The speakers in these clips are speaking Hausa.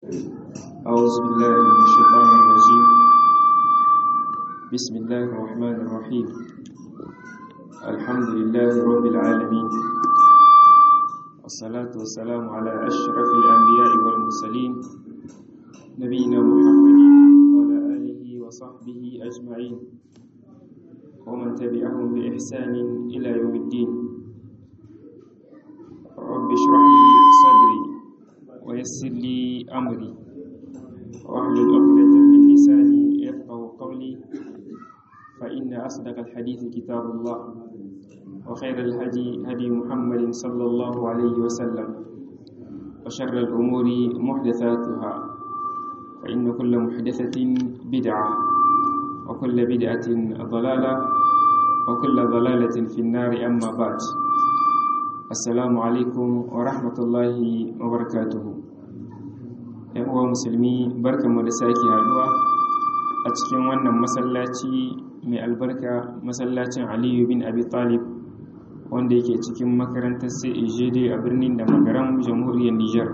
أعوذ بالله من الشيطان الرجيم بسم الله الرحمن الرحيم الحمد لله رب العالمين والصلاة والسلام على أشرف الأنبياء والمرسلين نبينا محمد وعلى آله وصحبه أجمعين ومن تبعهم بإحسان إلى يوم الدين رب اشرح لي صدري ويسر لي أمري واحلل عقدة من لساني يفقه قولي فإن أصدق الحديث كتاب الله وخير الهدي هدي محمد صلى الله عليه وسلم وشر الأمور محدثاتها فإن كل محدثة بدعة وكل بدعة ضلالة وكل ضلالة في النار أما بعد assalamu alaikum wa rahmatullahi wa barakatuhu yan uwa musulmi barkanmu da sake haduwa a cikin wannan masallaci mai albarka masallacin aliyu bin abi talib wanda yake cikin makarantar cegd a birnin da magaran jamhuriyar niger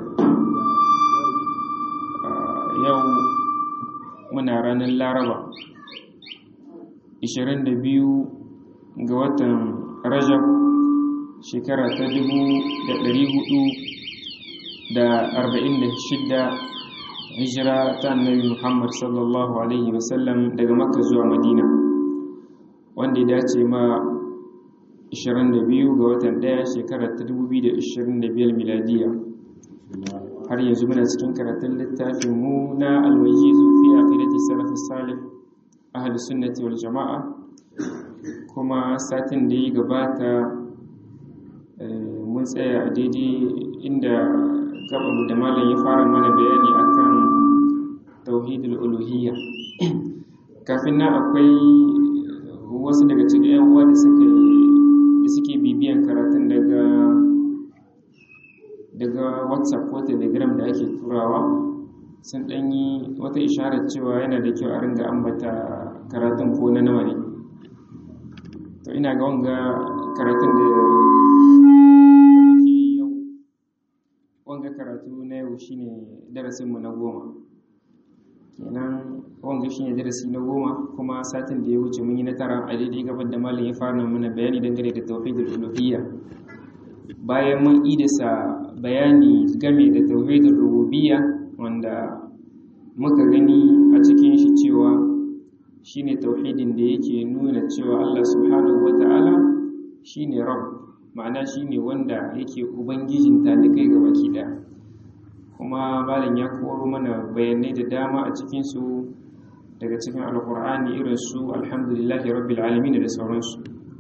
yau muna ranar laraba 22 ga watan rajab shekara ta dubu da ɗari hudu da arba'in da shidda hijira ta annabi muhammad sallallahu alaihi wasallam daga makka zuwa madina wanda ya dace ma 22 ga watan ɗaya shekara ta 2025 miladiya har yanzu muna cikin karatun littafin mu na alwajizu fi aqidati salaf salih ahli sunnati wal jama'a kuma satin da ya gabata mun tsaya a daidai inda gaban da malam ya fara mana bayani akan tauhidul uluhiyya kafin nan akwai wasu daga cikin yan uwa da suka da suke bibiyan karatun daga daga whatsapp ko telegram da ake turawa sun ɗanyi wata isharar cewa yana da kyau a ringa ambata karatun ko na nawa ne to ina ga wanga karatun da wanga karatu na yau shine darasinmu na goma kenan wanga shine darasi na goma kuma satin da ya wuce mun yi na tara a daidai gabar da malam ya fara mana bayani dangane da tauhidul uluhiyya bayan mun idasa bayani game da tauhidul rububiyya wanda muka gani a cikin shi cewa shine tauhidin da yake nuna cewa Allah subhanahu wata'ala shine rabb ma'ana shine wanda yake ubangijin talikai ga baki ɗaya kuma malam ya koro mana bayanai da dama a cikinsu daga cikin alkur'ani irin su alhamdulillahi rabbil alamin da sauransu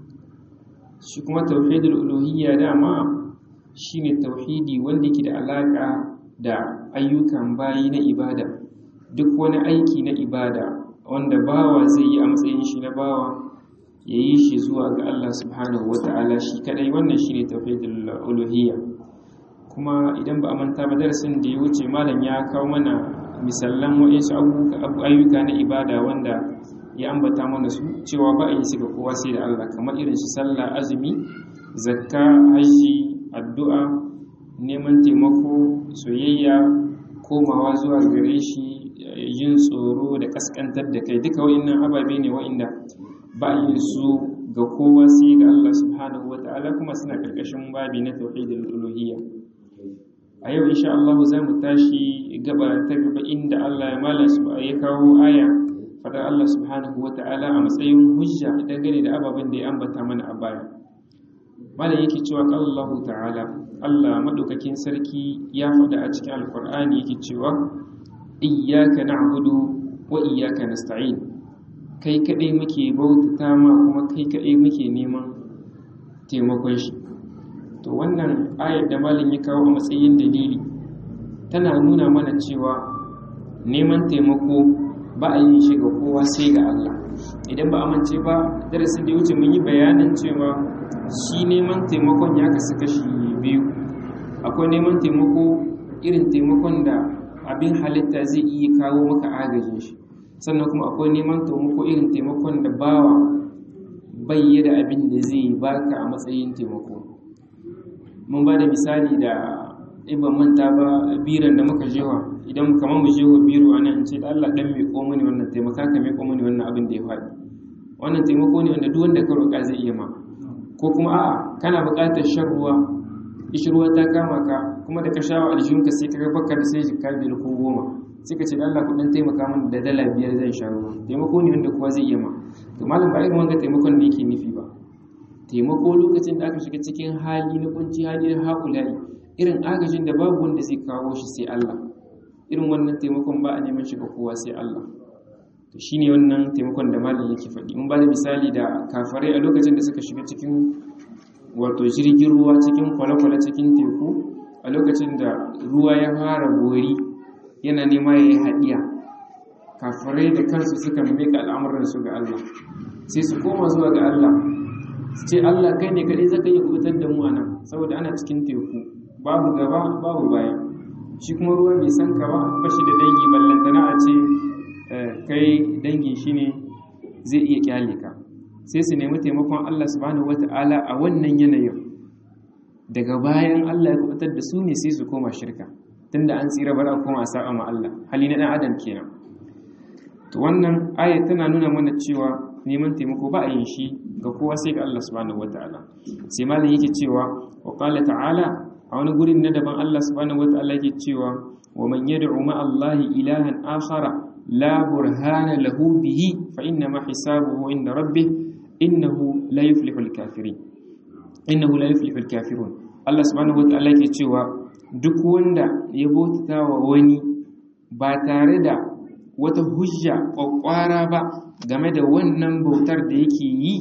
shi kuma tauhidul uluhiyya dama shine tauhidi wanda yake da alaka da ayyukan bayi na ibada duk wani aiki na ibada wanda bawa zai yi a matsayin shi na bawa ya yi shi zuwa ga Allah subhanahu wa ta'ala shi kadai wannan shi ne tauhidul uluhiyya kuma idan ba a manta ba darasin da ya wuce malam ya kawo mana misallan wa'insu ayyuka na ibada wanda ya ambata mana su cewa ba a yi su ga kowa sai da Allah kamar irin shi sallah azumi zakka hajji addu'a neman taimako soyayya komawa zuwa gare shi yin tsoro da kaskantar da kai duka wa'innan ababe ne wa'inda ba yin su ga kowa sai ga Allah subhanahu wa ta'ala kuma suna karkashin babi na tauhidul uluhiyya a yau insha Allah za mu tashi gaba ta gaba inda Allah ya mala su ya kawo aya fadar Allah subhanahu wa ta'ala a matsayin hujja dangane da ababen da ya ambata mana a baya malam yake cewa Allah ta'ala Allah madaukakin sarki ya faɗa a cikin alqur'ani yake cewa iyyaka na'budu wa iyyaka nasta'in kai kaɗai muke bautata ma kuma kai kaɗai muke neman taimakon shi to wannan ayar da malin ya kawo a matsayin dalili tana nuna mana cewa neman taimako ba a yin shi ga kowa sai ga Allah idan ba amince ba darasin da ya wuce mun yi bayanin cewa shi neman taimakon ya kasu kashi biyu akwai neman taimako irin taimakon da abin halitta zai iya kawo maka agajin shi sannan kuma akwai neman taimako irin taimakon da bawa bai da abin da zai baka a matsayin taimako mun ba da misali da ban manta ba biran da muka jewa idan kamar mu jewa biro a nan ce da Allah dan mai komo ne wannan taimaka ka mai komo ne wannan abin da ya faɗi wannan taimako ne wanda duk wanda ka roƙa zai iya ma ko kuma a'a kana buƙatar shan ruwa ishirwa ta kama ka kuma da ka sha wa aljihunka sai ka ga baka da sai jikka biyar ko goma sai ka ce da Allah kuɗin taimaka min da dala biyar zan sha ruwa taimako ne wanda kowa zai iya ma to malam ba irin wanga taimakon da yake nufi ba taimako lokacin da aka shiga cikin hali na kunci hali na haƙulari irin agajin da babu wanda zai kawo shi sai Allah irin wannan taimakon ba a neman shiga kowa sai Allah to shine wannan taimakon da malam yake faɗi mun ba da misali da kafarai a lokacin da suka shiga cikin wato jirgin ruwa cikin kwale-kwale cikin teku a lokacin da ruwa ya fara bori yana nema ya yi haɗiya kafarai da kansu suka mika al'amuransu ga Allah sai su koma zuwa ga Allah su ce Allah kai ne kaɗai zaka iya kubutar da mu a nan saboda ana cikin teku babu gaba babu baya shi kuma ruwa bai san ka ba ba shi da dangi ballantana a ce kai dangin shi ne zai iya kyale ka sai su nemi taimakon Allah subhanahu wata'ala a wannan yanayin daga bayan Allah ya kubutar da su ne sai su koma shirka tunda an tsira bar a koma a sa'a ma Allah hali na dan adam kenan to wannan aya tana nuna mana cewa neman taimako ba a yin shi ga kowa sai ga Allah subhanahu wata'ala sai malam yake cewa wa qala ta'ala a wani gurin na daban Allah subhanahu wata'ala yake cewa wa man yad'u ma Allah ilahan akhara la burhana lahu bihi fa inna ma hisabuhu inda rabbih innahu la yuflihul kafirin innahu la yuflihul kafirun Allah subhanahu wata'ala yake cewa duk wanda ya bauta wa wani ba tare da wata hujja kwakwara ba game da wannan bautar da yake yi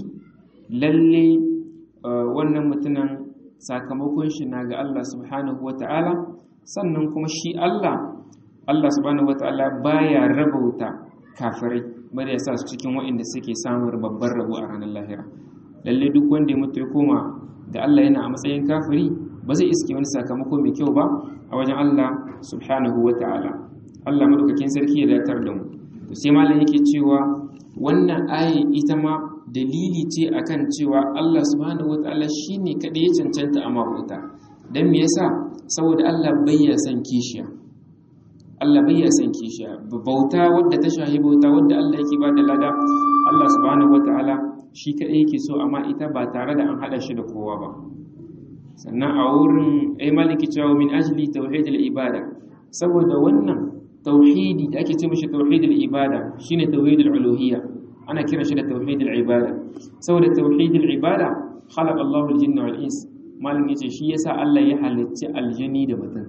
lalle wannan mutumin sakamakon shi na ga Allah subhanahu wata'ala sannan kuma shi Allah Allah subhanahu wata'ala baya rabauta kafirai bari ya sa su cikin waɗanda suke samun babbar rabo a ranar lahira lalle duk wanda ya mutu ya koma ga Allah yana a matsayin kafiri ba zai iske wani sakamako mai kyau ba a wajen Allah subhanahu wata'ala Allah madaukakin sarki ya datar da mu to sai malam yake cewa wannan aya ita ma dalili ce akan cewa Allah subhanahu wataala shine kadai ya cancanta a mabuta dan me yasa saboda Allah bayya san kishiya Allah bayya san kishiya bauta wadda ta shahi bauta wadda Allah yake ba da lada Allah subhanahu wataala shi kadai yake so amma ita ba tare da an hada shi da kowa ba sannan a wurin ai maliki cewa min ajli tauhidul ibada saboda wannan tauhidi da ake ce mishi tauhidul ibada shine tauhidul uluhiyya ana kiran shi da tauhidul ibada saboda tauhidul ibada khalaqa Allahu al-jinna wal ins malin yace shi yasa Allah ya halicci aljani da mutum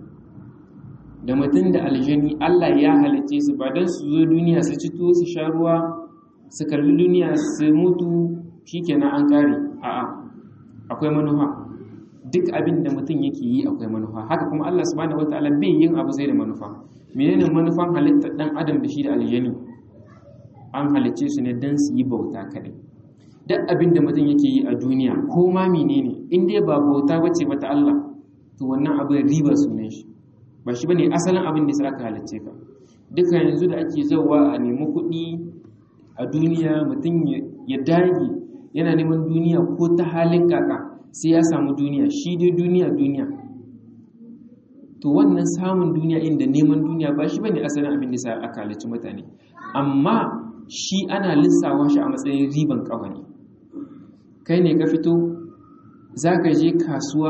da mutum da aljani Allah ya halicce su ba dan su zo duniya su ci tuwo su sha ruwa su kalli duniya su mutu shikenan an kare a'a akwai manufa duk abin da mutum yake yi akwai manufa haka kuma Allah subhanahu wataala bai yin abu sai da manufa menene manufan halittar dan adam da shi da aljani an halicce su ne dan su yi bauta kadai duk abin da mutum yake yi a duniya ko ma menene in dai ba bauta bace ba ta Allah to wannan abin riba sunan shi ba shi bane asalin abin da sai aka halicce ka duka yanzu da ake zauwa a nemi kuɗi a duniya mutum ya dage yana neman duniya ko ta halin kaka sai ya samu duniya shi dai duniya duniya to wannan samun duniya inda neman duniya ba shi bane asalin abin da sai aka halicci mutane amma shi ana lissawa shi a matsayin riban kafa ne kai ne ka fito za ka je kasuwa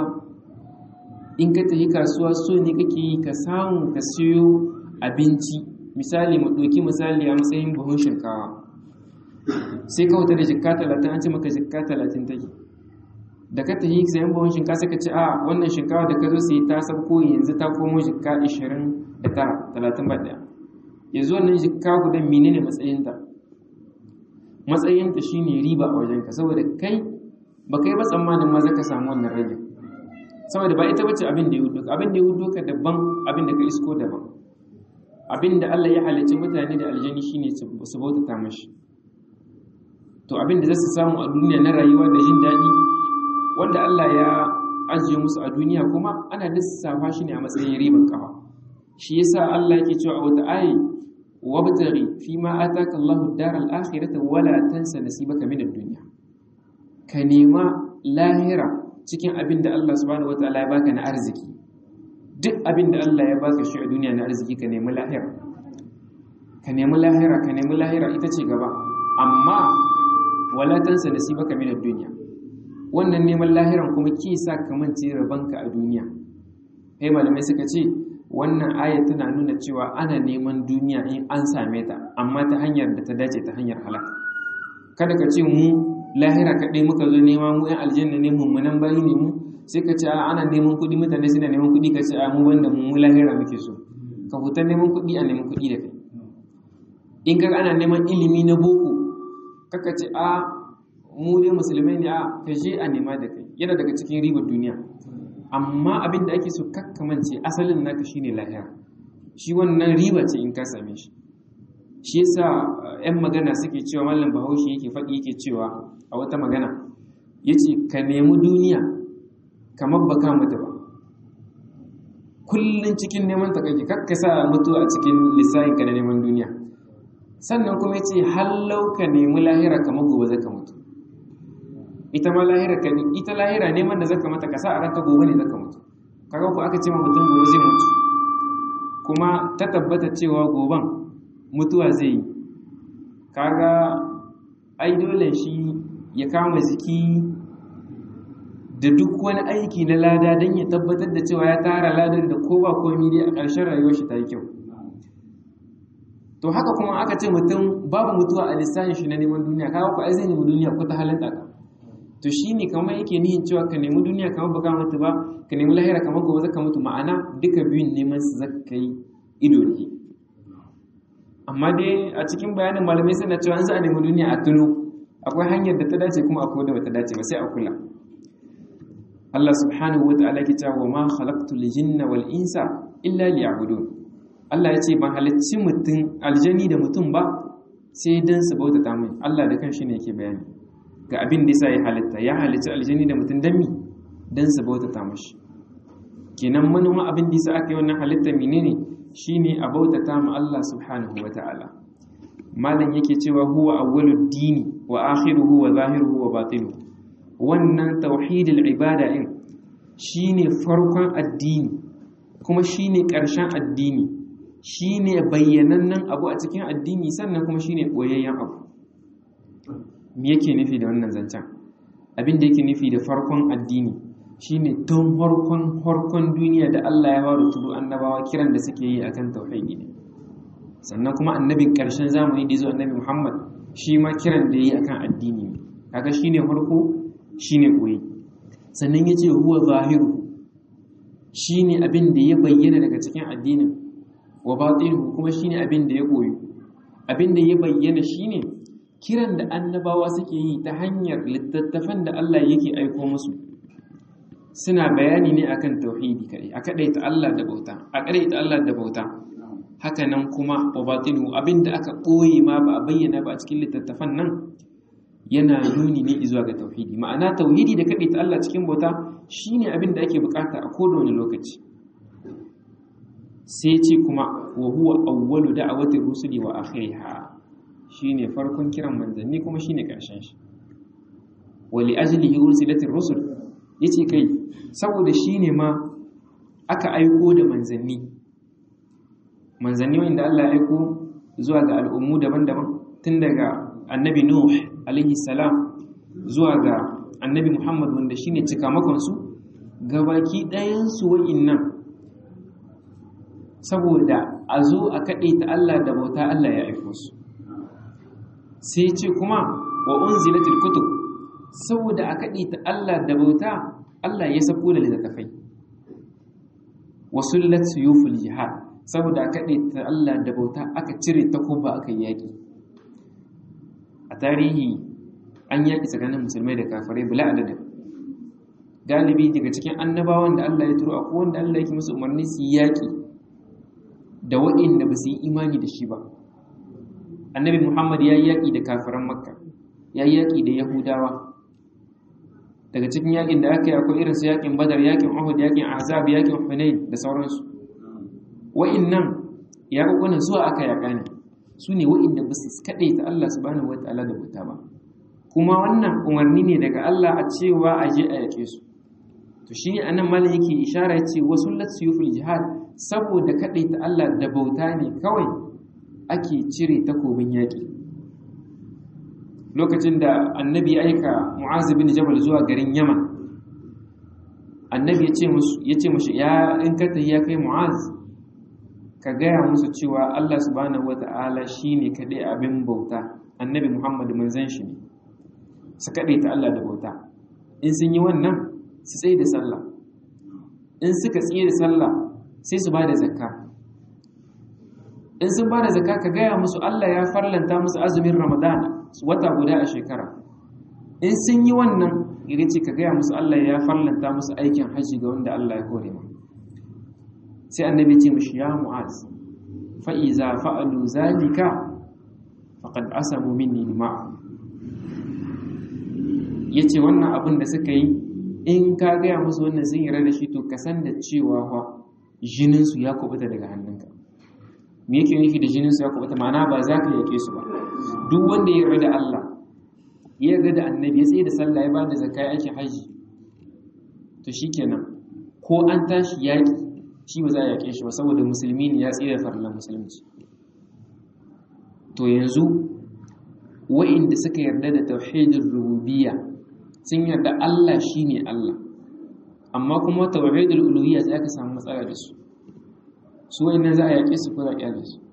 in ka tafi kasuwa so ne kake yi ka samu ka siyo abinci misali mu ɗauki misali a matsayin buhun shinkawa sai ka wuta da jikka talatin an ce maka jikka talatin take da ka tafi sayan buhun shinkawa sai ka ce a wannan shinkawa da ka zo sai ta sabko yanzu ta komo jikka ishirin da tara talatin ba ɗaya yanzu wannan jikka gudan menene matsayinta matsayinta shine riba a wajenka saboda kai ba kai ba tsammanin ma zaka samu wannan rage saboda ba ita bace abin da ya hudu abin da ya hudu ka daban abin da ka isko daban abin da Allah ya halicci mutane da aljani shine su bautata mashi to abin da zasu samu a duniya na rayuwa da jin daɗi wanda Allah ya ajiye musu a duniya kuma ana lissafa shi ne a matsayin riban kafa shi yasa Allah yake cewa a wata ayi wabtaghi fima ataka Allahu ad-daral akhirata wala tansa nasibaka min ad-dunya ka nema lahira cikin abin da Allah subhanahu wataala ya baka na arziki duk abin da Allah ya baka shi a duniya na arziki ka nemi lahira ka nemi lahira ka nemi lahira ita ce gaba amma wala tansa nasibaka min ad-dunya wannan neman lahiran kuma ke sa ka mance rabanka a duniya kai malamai suka ce wannan aya tana nuna cewa ana neman duniya in an same ta amma ta hanyar da ta dace ta hanyar halaka kada ka ce mu lahira kaɗai muka zo nema mu yan aljanna ne mummunan bayi ne mu sai ka ce a ana neman kuɗi mutane suna neman kuɗi ka ce a mu banda mu lahira muke so ka huta neman kuɗi a neman kuɗi da kai in ka ana neman ilimi na boko kaka ce a mu dai musulmai ne a ka je a nema da kai yana daga cikin ribar duniya amma abin da ake so kakkamance asalin naka shine lahira shi wannan riba ce in ka same shi shi yasa yan magana suke cewa mallam bahaushe yake faɗi yake cewa a wata magana yace ka nemi duniya kamar baka mutu ba kullun cikin neman ta kake kakka sa mutu a cikin lissafin ka na neman duniya sannan kuma yace hallau ka nemi lahira kamar gobe zaka mutu ita ma lahira ka ita lahira neman da zaka mata ka sa a ranka gobe ne zaka mutu kaga ko aka ce ma mutum gobe zai mutu kuma ta tabbata cewa goban mutuwa zai yi kaga ai dole shi ya kama jiki da duk wani aiki na lada don ya tabbatar da cewa ya tara ladar da kowa komi dai a ƙarshen rayuwar shi ta yi kyau to haka kuma aka ce mutum babu mutuwa a lissafin shi na neman duniya kaga ko ai zai nemi duniya ko ta halin ɗaka to shi ne kamar yake nihin cewa ka nemi duniya kamar baka mutu ba ka nemi lahira kamar gobe zaka mutu ma'ana duka biyun neman su zaka yi ido ne amma dai a cikin bayanin malamai suna cewa an za a nemi duniya a tuno akwai hanyar da ta dace kuma akwai da bata dace ba sai a kula Allah subhanahu wa ta'ala ke cewa ma khalaqtul jinna wal insa illa liya'budun Allah ya ce ban halicci mutum aljani da mutum ba sai dan su bautata mai Allah da kanshi ne yake bayani ga abin da yasa ya halitta ya halicci aljani da mutum dan mi dan su bautata mashi kenan manoma abin da yasa aka yi wannan halitta menene shine a bautata ma Allah subhanahu wa ta'ala malam yake cewa huwa awwalud dini wa akhiruhu wa zahiruhu wa batinuhu wannan tauhidul ibada in shine farkon addini kuma shine ƙarshen addini shine bayyanannen abu a cikin addini sannan kuma shine boyayyen abu me yake nufi da wannan zancen abin da yake nufi da farkon addini shine tun farkon farkon duniya da Allah ya fara turo annabawa kiran da suke yi akan tauhidi ne sannan kuma annabin ƙarshen zamani da yazo annabi Muhammad shi ma kiran da yi akan addini ne kaga shine farko shine koyi sannan yace huwa zahiru shine abin da ya bayyana daga cikin addinin wa batinuhu kuma shine abin da ya koyi abin da ya bayyana shine kiran da annabawa suke yi ta hanyar littattafan da Allah yake aiko musu suna bayani ne akan tauhidi kai a kadaita Allah da bauta a kadaita Allah da bauta haka nan kuma wa batinuhu abin da aka koyi ma ba a bayyana ba a cikin littattafan nan yana nuni ne zuwa ga tauhidi ma'ana tauhidi da kaɗai ta Allah cikin bauta shine abin da ake bukata a kowane lokaci sai ce kuma wa huwa awwalu da'awati rusuli wa akhiriha shine farkon kiran manzanni kuma shine karshen shi wa li ajlihi ursilatir rusul yace kai saboda shine ma aka aiko da manzanni manzanni wanda Allah ya aiko zuwa ga al'ummu daban-daban tun daga annabi Nuh alaihi salam zuwa ga annabi Muhammad wanda shine cikamakonsu gabaki ɗayansu wa'innan saboda a zo a kaɗe ta Allah da bauta Allah ya aiko su sai ce kuma wa unzilatil kutub saboda a kaɗe ta Allah da bauta Allah ya sako da littattafai wa sullat suyuful jihad saboda a kaɗe ta Allah da bauta aka cire takuba aka yaki a tarihi an yaƙi tsakanin musulmai da kafirai bila adadin galibi daga cikin annabawan da Allah ya turo akwai wanda Allah yake musu umarni su yi yaƙi da waɗanda ba su yi imani da shi ba annabi Muhammad ya yi yaƙi da kafiran makka ya yi yaƙi da yahudawa daga cikin yaƙin da aka yi akwai irin su yaƙin badar yaƙin uhud yaƙin ahzab yaƙin hunain da sauransu wa'innan yaƙuƙunan zuwa aka yaƙa ne su ne wa'inda ba su kaɗai ta Allah subhanahu wa ta'ala da bauta ba kuma wannan umarni ne daga Allah a cewa a je a yaƙe su to shi anan malam yake ishara yace wasullat suyuful jihad saboda ta Allah da bauta ne kawai ake cire takobin yaƙi lokacin da annabi ya aika mu'az bin jabal zuwa garin yaman annabi ya ce musu ya ce mushi ya in ka ya kai mu'az ka gaya musu cewa Allah subhanahu wata'ala shine kadai abin bauta annabi Muhammad manzon shi ne su kadai ta Allah da bauta in sun yi wannan su tsaye da sallah in suka tsaye da sallah sai su ba da zakka in sun ba da zakka ka gaya musu Allah ya farlanta musu azumin Ramadan wata guda a shekara in sun yi wannan ya ce ka gaya musu Allah ya farlanta musu aikin hajji ga wanda Allah ya kore ma sai annabi ce mishi ya mu'az fa iza fa'alu zalika faqad asamu minni ma'a yace wannan abin da suka yi in ka gaya musu wannan sun yarda da shi to ka san da cewa fa jinin su ya kubuta daga hannunka me yake nufi da jinin su ya kubuta ma'ana ba za ka yake su ba duk wanda ya yarda da Allah ya yarda da annabi ya tsaye da sallah ya ba da zakka yake haji to shikenan ko an tashi yaki shi ba za a yake shi ba saboda musulmi ne ya tsaye da farlan musulunci to yanzu wa'inda suka yarda da tauhidin rububiyya sun yarda Allah shine Allah amma kuma tauhidul uluhiyya sai aka samu matsala da su su wa'innan za a yake su ko za a kyale su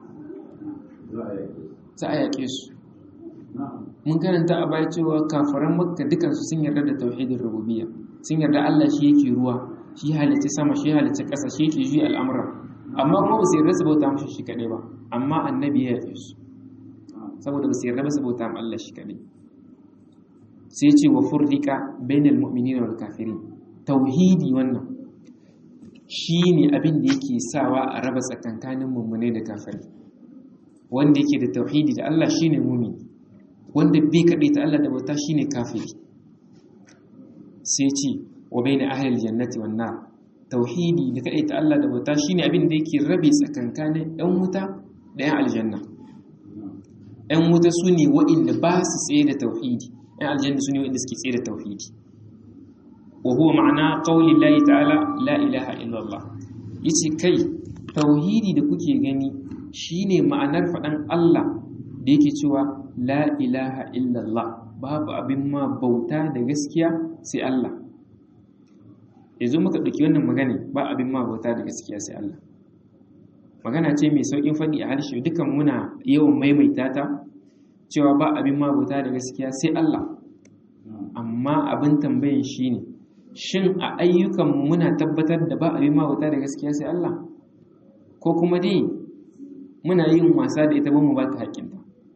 za a yake su mun karanta a baya cewa kafaran makka dukansu sun yarda da tauhidin rububiyya sun yarda Allah shi yake ruwa shi halicci sama shi halicci ƙasa shi yake juya al'amuran amma kuma ba su yarda su bauta mashi shi kaɗai ba amma annabi ya yafe su saboda ba su yarda ba su bauta ma Allah shi kaɗai sai ce wa furrika bainal mu'minina wal kafirin tauhidi wannan shine abin da yake sawa a raba tsakankanin mummune da kafiri wanda yake da tauhidi da Allah shine mumini wanda bai kaɗai ta Allah da bauta shine kafiri sai ce wa baina ahlil jannati wan nar tauhidi da kaɗai ta Allah da bauta shine abin da yake rabe tsakankanin ɗan wuta da ɗan aljanna ɗan wuta su ne waɗanda ba su tsaye da tauhidi ɗan aljanna su ne waɗanda suke tsaye da tauhidi wa huwa ma'ana qawli Allah ta'ala la ilaha illallah yace kai tauhidi da kuke gani shine ma'anar faɗan Allah da yake cewa la ilaha illallah babu abin ma bauta da gaskiya sai Allah yanzu muka ɗauki wannan magana ba abin ma bauta da gaskiya sai Allah magana ce mai sauƙin faɗi a harshe dukan muna yawan maimaita ta cewa ba abin ma bauta da gaskiya sai Allah amma abin tambayin shine shin a ayyukan muna tabbatar da ba abin ma bauta da gaskiya sai Allah ko kuma dai muna yin wasa da ita ba mu ba ta haƙƙinta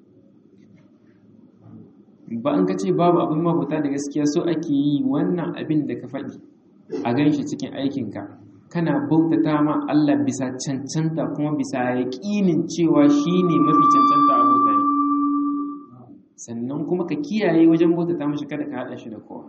ba an ka ce babu abin mabuta da gaskiya so ake yi wannan abin da ka faɗi a gan shi cikin aikinka kana bautata ma Allah bisa cancanta kuma bisa yaƙinin cewa shi ne mafi cancanta a bauta ne sannan kuma ka kiyaye wajen bautata mashi kada ka haɗa shi da kowa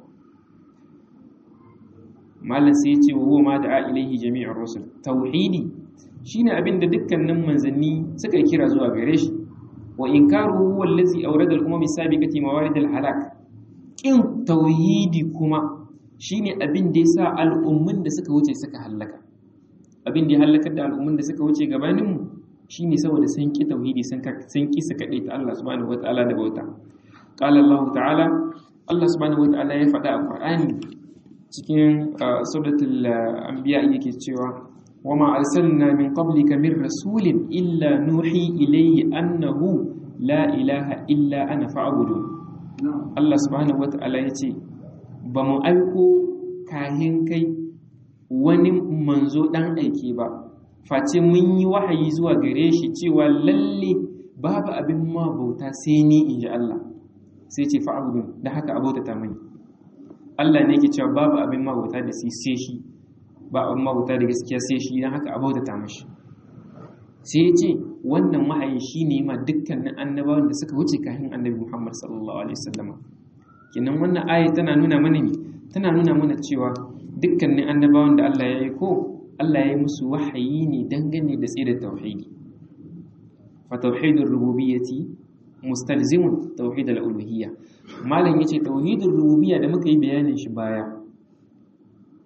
malam sai ya ce wa huwa ma da ilaihi jami'ar rusul tauhidi shine abin da dukkanin manzanni suka kira zuwa gare shi wa inkaruhu wallazi awrada al-umam as-sabiqati mawarid al-halak kin tauhidi kuma shine abin da yasa al'ummun da suka wuce suka halaka abin da ya halakar da al'ummun da suka wuce gabanin mu shine saboda sun ki tauhidi sun sun ki su kade ta Allah subhanahu wataala da bauta qala Allah ta'ala Allah subhanahu wataala ya faɗa a Qur'ani cikin suratul anbiya yake cewa وما أرسلنا من قبلك من رسول إلا نوحي إليه أنه لا إله إلا أنا فاعبدون الله سبحانه وتعالى يتي bamu aiko kahin kai wani manzo dan aiki ba face mun yi wahayi zuwa gare shi cewa lalle babu abin ma bauta sai ni in ji Allah sai ce fa'budun da haka abota ta mani Allah ne yake cewa babu abin ma bauta da sai shi ba abin mabuta da gaskiya sai shi don haka abautata mashi sai ya ce wannan wahayi shi ne ma dukkanin annabawan da suka wuce kafin annabi muhammad sallallahu alaihi wasallama kenan wannan aya tana nuna mana ne tana nuna mana cewa dukkanin annabawan da Allah ya yi ko Allah ya yi musu wahayi ne dangane da tsira tauhidi fa tauhidur rububiyyati mustalzimun tauhid al-uluhiyya malam yace tauhidur rububiyya da muka yi bayanin shi baya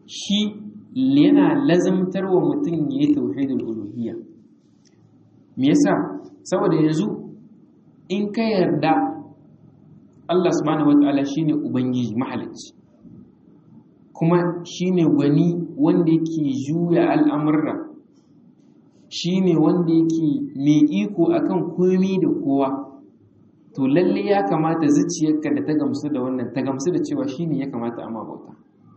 shi yana lazamtar wa mutum ya yi tauhidul uluhiyya me yasa saboda yanzu in ka yarda Allah subhanahu wataala shine ubangiji mahalicci kuma shine gwani wanda yake juya al'amurra shine wanda yake mai iko akan komi da kowa to lalle ya kamata zuciyarka da ta gamsu da wannan ta gamsu da cewa shine ya kamata amma bauta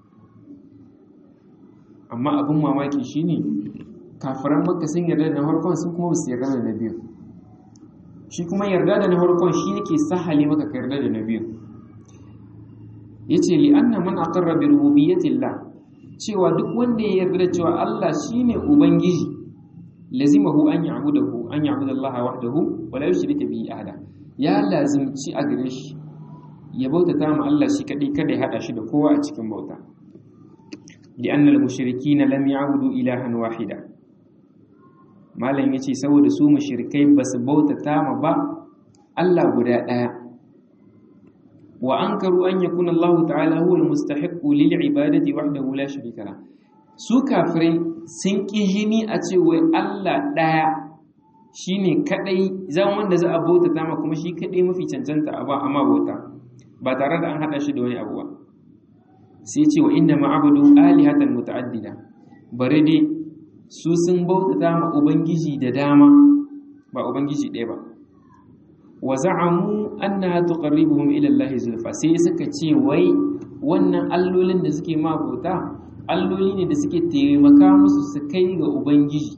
amma abin mamaki shine kafiran makka sun yarda da na farkon sun kuma su yarda da na biyu shi kuma yarda da na farkon shi yake sahale maka ka yarda da na biyu yace li anna man aqarra bi rububiyyatillah cewa duk wanda ya yarda da cewa Allah shine ubangiji lazimahu an ya'budahu an ya'budu Allah wahdahu wa la yushrika bihi ahada ya lazimci a gare shi ya bautata ma Allah shi kadai kada ya hada shi da kowa a cikin bauta li anna al mushrikina lam ya'budu ilahan wahida malam yace saboda su mushrikai basu bautata ma ba Allah guda daya wa ankaru an yakuna Allah ta'ala huwa al mustahiq lil ibadati wahdahu la sharika la su kafirai sun ƙi jini a ce wai Allah ɗaya shi ne kaɗai zan wanda za a bauta ta ma kuma shi kaɗai mafi cancanta a ba amma bauta ba tare da an haɗa shi da wani abu ba sai ce wa inda ma'abudu alihatan muta'addida bari dai su sun bauta ta ma ubangiji da dama ba ubangiji ɗaya ba wa za'amu annaha tuqarribuhum ila Allah zulfa sai suka ce wai wannan allolin da suke ma bauta alloli ne da suke taimaka musu su kai ga ubangiji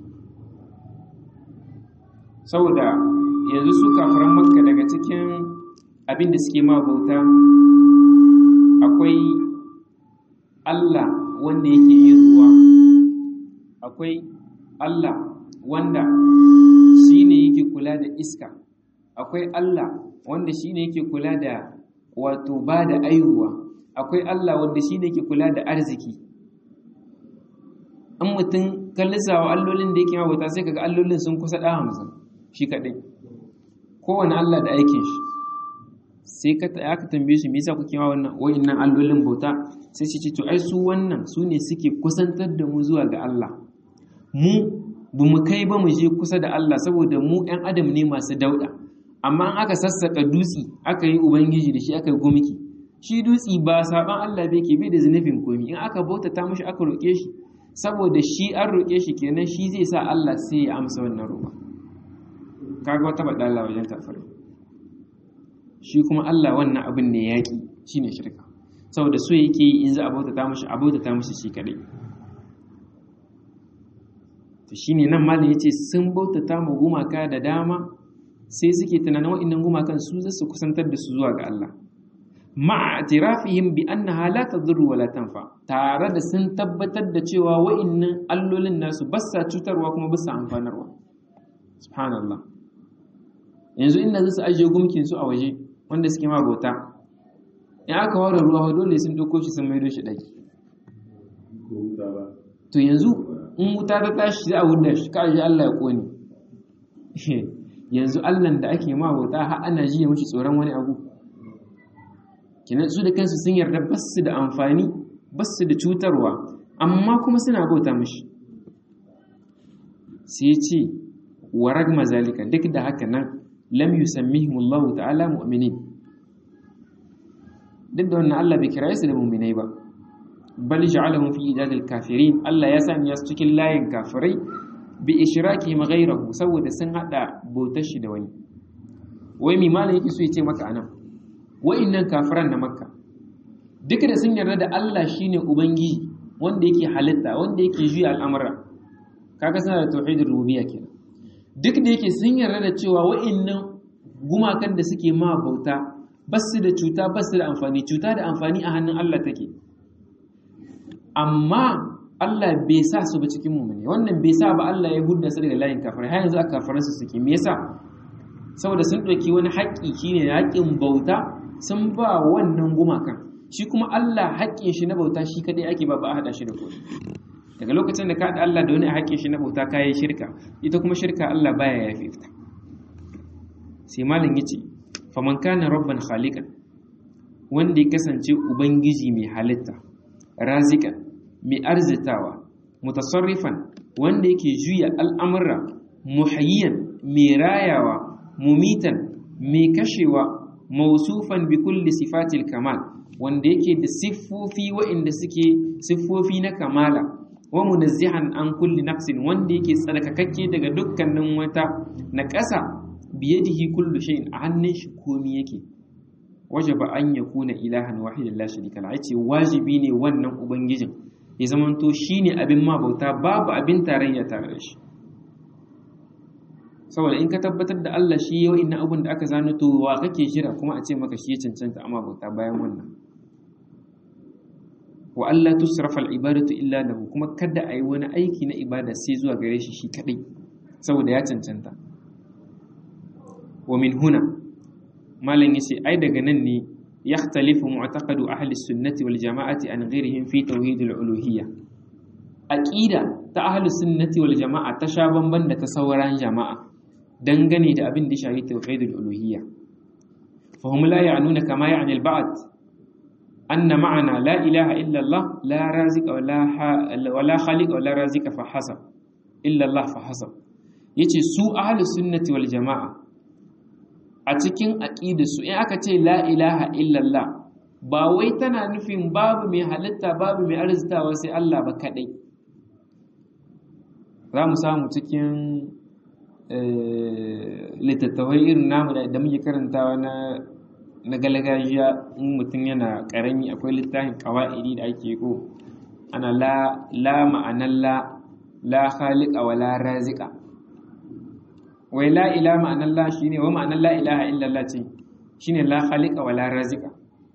saboda yanzu su kafaran makka daga cikin abin da suke ma bauta akwai allah wanda yake yin ruwa akwai allah wanda shi ne yake kula da iska akwai allah wanda shi ne yake kula da wato ba da aihuwa akwai allah wanda shi ne yake kula da arziki an mutum kallisawa allolin da yake mabauta sai kaga allolin sun kusa ɗa hamsin shi kaɗai kowane allah da aikin shi sai ka aka tambaye shi me yasa kuke ma wannan wa'annan allolin bauta sai shi ce to ai su wannan su ne suke kusantar da mu zuwa ga Allah mu bu mu kai ba mu je kusa da Allah saboda mu ɗan adam ne masu dauɗa amma in aka sassaka dutsi aka yi ubangiji da shi aka yi gumki shi dutsi ba saban Allah bai ke bai da zunubin komi in aka bautata mishi aka roƙe shi saboda shi an roƙe shi kenan shi zai sa Allah sai ya amsa wannan roƙa kaga wata badala wajen kafirai shi kuma Allah wannan abin ne yaƙi shine shirka saboda so yake yi in za a bautata mishi a bautata mishi shi kadai to shine nan malam yace sun bautata ma gumaka da dama sai suke tunanin wa'annan gumakan su zasu kusantar da su zuwa ga Allah ma'a atirafihim bi annaha la tadurru wa la tanfa tare da sun tabbatar da cewa wa'annan allolin nasu ba sa cutarwa kuma ba sa amfanarwa subhanallah yanzu inda zasu ajiye gumkin su a waje wanda suke ma bauta in aka ware ruwa dole sun dauko shi sun maido shi daki to yanzu in wuta ta tashi za a wuda shi ka ji Allah ya kone yanzu Allah da ake ma bauta har ana jiya mishi tsoron wani abu kenan su da kansu sun yarda ba su da amfani ba su da cutarwa amma kuma suna bauta mishi sai ce wa ragma zalika duk da haka nan lam yusammihim Allah ta'ala mu'minin duk da wannan Allah bai kira su da mu'minai ba bal ja'alahum fi idadil kafirin Allah ya sanya su cikin layin kafirai bi ishrakihim ghayrahu saboda sun hada bautar shi da wani wai mi malam yake so ya ce maka anan wa'innan kafiran na makka duk da sun yarda da Allah shine ubangiji wanda yake halitta wanda yake juya al'amura kaga suna da tauhidin rububiyya kenan duk da yake sun yarda da cewa wa'innan gumakan da suke ma bauta basu da cuta basu da amfani cuta da amfani a hannun Allah take amma Allah bai sa su ba cikin mu'mini wannan bai sa ba Allah ya hudda su daga layin kafirai har yanzu aka kafirai su suke me yasa saboda sun ɗauki wani haƙƙi shine haƙƙin bauta sun ba wannan gumakan shi kuma Allah haƙƙin shi na bauta shi kadai ake ba ba a haɗa shi da kowa daga lokacin da ka haɗa Allah da wani haƙƙin shi na bauta ka yi shirka ita kuma shirka Allah baya yafe ta sai malam yace faman kana rabban khaliqan wanda ya kasance ubangiji mai halitta razikan mai arzitawa mutasarrifan wanda yake juya al'amura muhayyan mai rayawa mumitan mai kashewa mausufan bi kulli sifatil kamal wanda yake da siffofi waɗanda suke siffofi na kamala wa munazzihan an kulli nafsin wanda yake tsarkakakke daga dukkanin wata na ƙasa biyadihi kullu shay'in a hannun shi komi yake wajaba an yakuna ilahan wahidan la sharika la yace wajibi ne wannan ubangijin ya zamanto shine abin ma bauta babu abin tarayya tare da shi saboda in ka tabbatar da Allah shi yau inna abun da aka zano to wa kake jira kuma a ce maka shi ya cancanta amma bauta bayan wannan wa Allah tusrafa al-ibadatu illa lahu kuma kada ayi wani aiki na ibada sai zuwa gare shi shi kadai saboda ya cancanta wa min huna malam yace ai daga nan ne yakhtalifu mu'taqadu ahli sunnati wal jama'ati an ghairihim fi tauhid al-uluhiyya aqida ta ahli sunnati wal jama'a ta sha bamban da ta sauran jama'a dangane da abin da shahi tauhid al-uluhiyya fa hum la ya'nuna kama ya'ni al-ba'd أن معنى لا إله إلا الله لا رازق ولا ولا خالق ولا رازق فحسب إلا الله فحسب yace su ahli sunnati wal jama'a a cikin aqidarsu in aka ce la ilaha illallah ba wai tana nufin babu mai halitta babu mai arzitawa sai Allah ba kadai za mu samu cikin littattafai irin namu da muke karantawa na na galgajiya in mutum yana karami akwai littafin kawa'idi da ake ko ana la la ma'anar la la khaliqa wa la raziqa wai la ila ma'anar la shine wa ma'anar la ilaha illallah ce shine la khaliqa wa la raziqa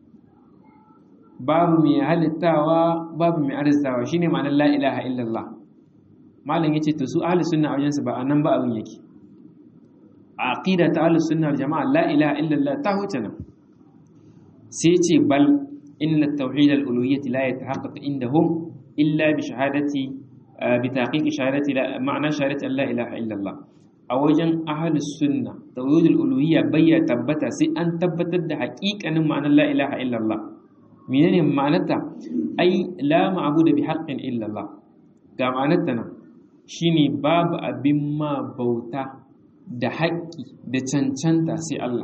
babu mai halittawa babu mai arzitawa shine ma'anar la ilaha illallah malam yace to su ahli sunna a wajensu ba anan ba abin yake a aqida ta ahli sunna jama'a la ilaha illallah ta huce nan sai ce bal inna tauhid al-uluhiyyah la yatahaqqaq indahum illa bi shahadati bi taqiq shahadati la ma'ana shahadati la ilaha illa Allah a wajen ahlus sunna tauhid al-uluhiyya bayya tabbata sai an tabbatar da haƙiƙanin ma'anar la ilaha illa Allah menene ma'anarta ai la ma'budu bi haqqin illa Allah ga ma'anarta nan shine babu abin ma bauta da haƙƙi da cancanta sai Allah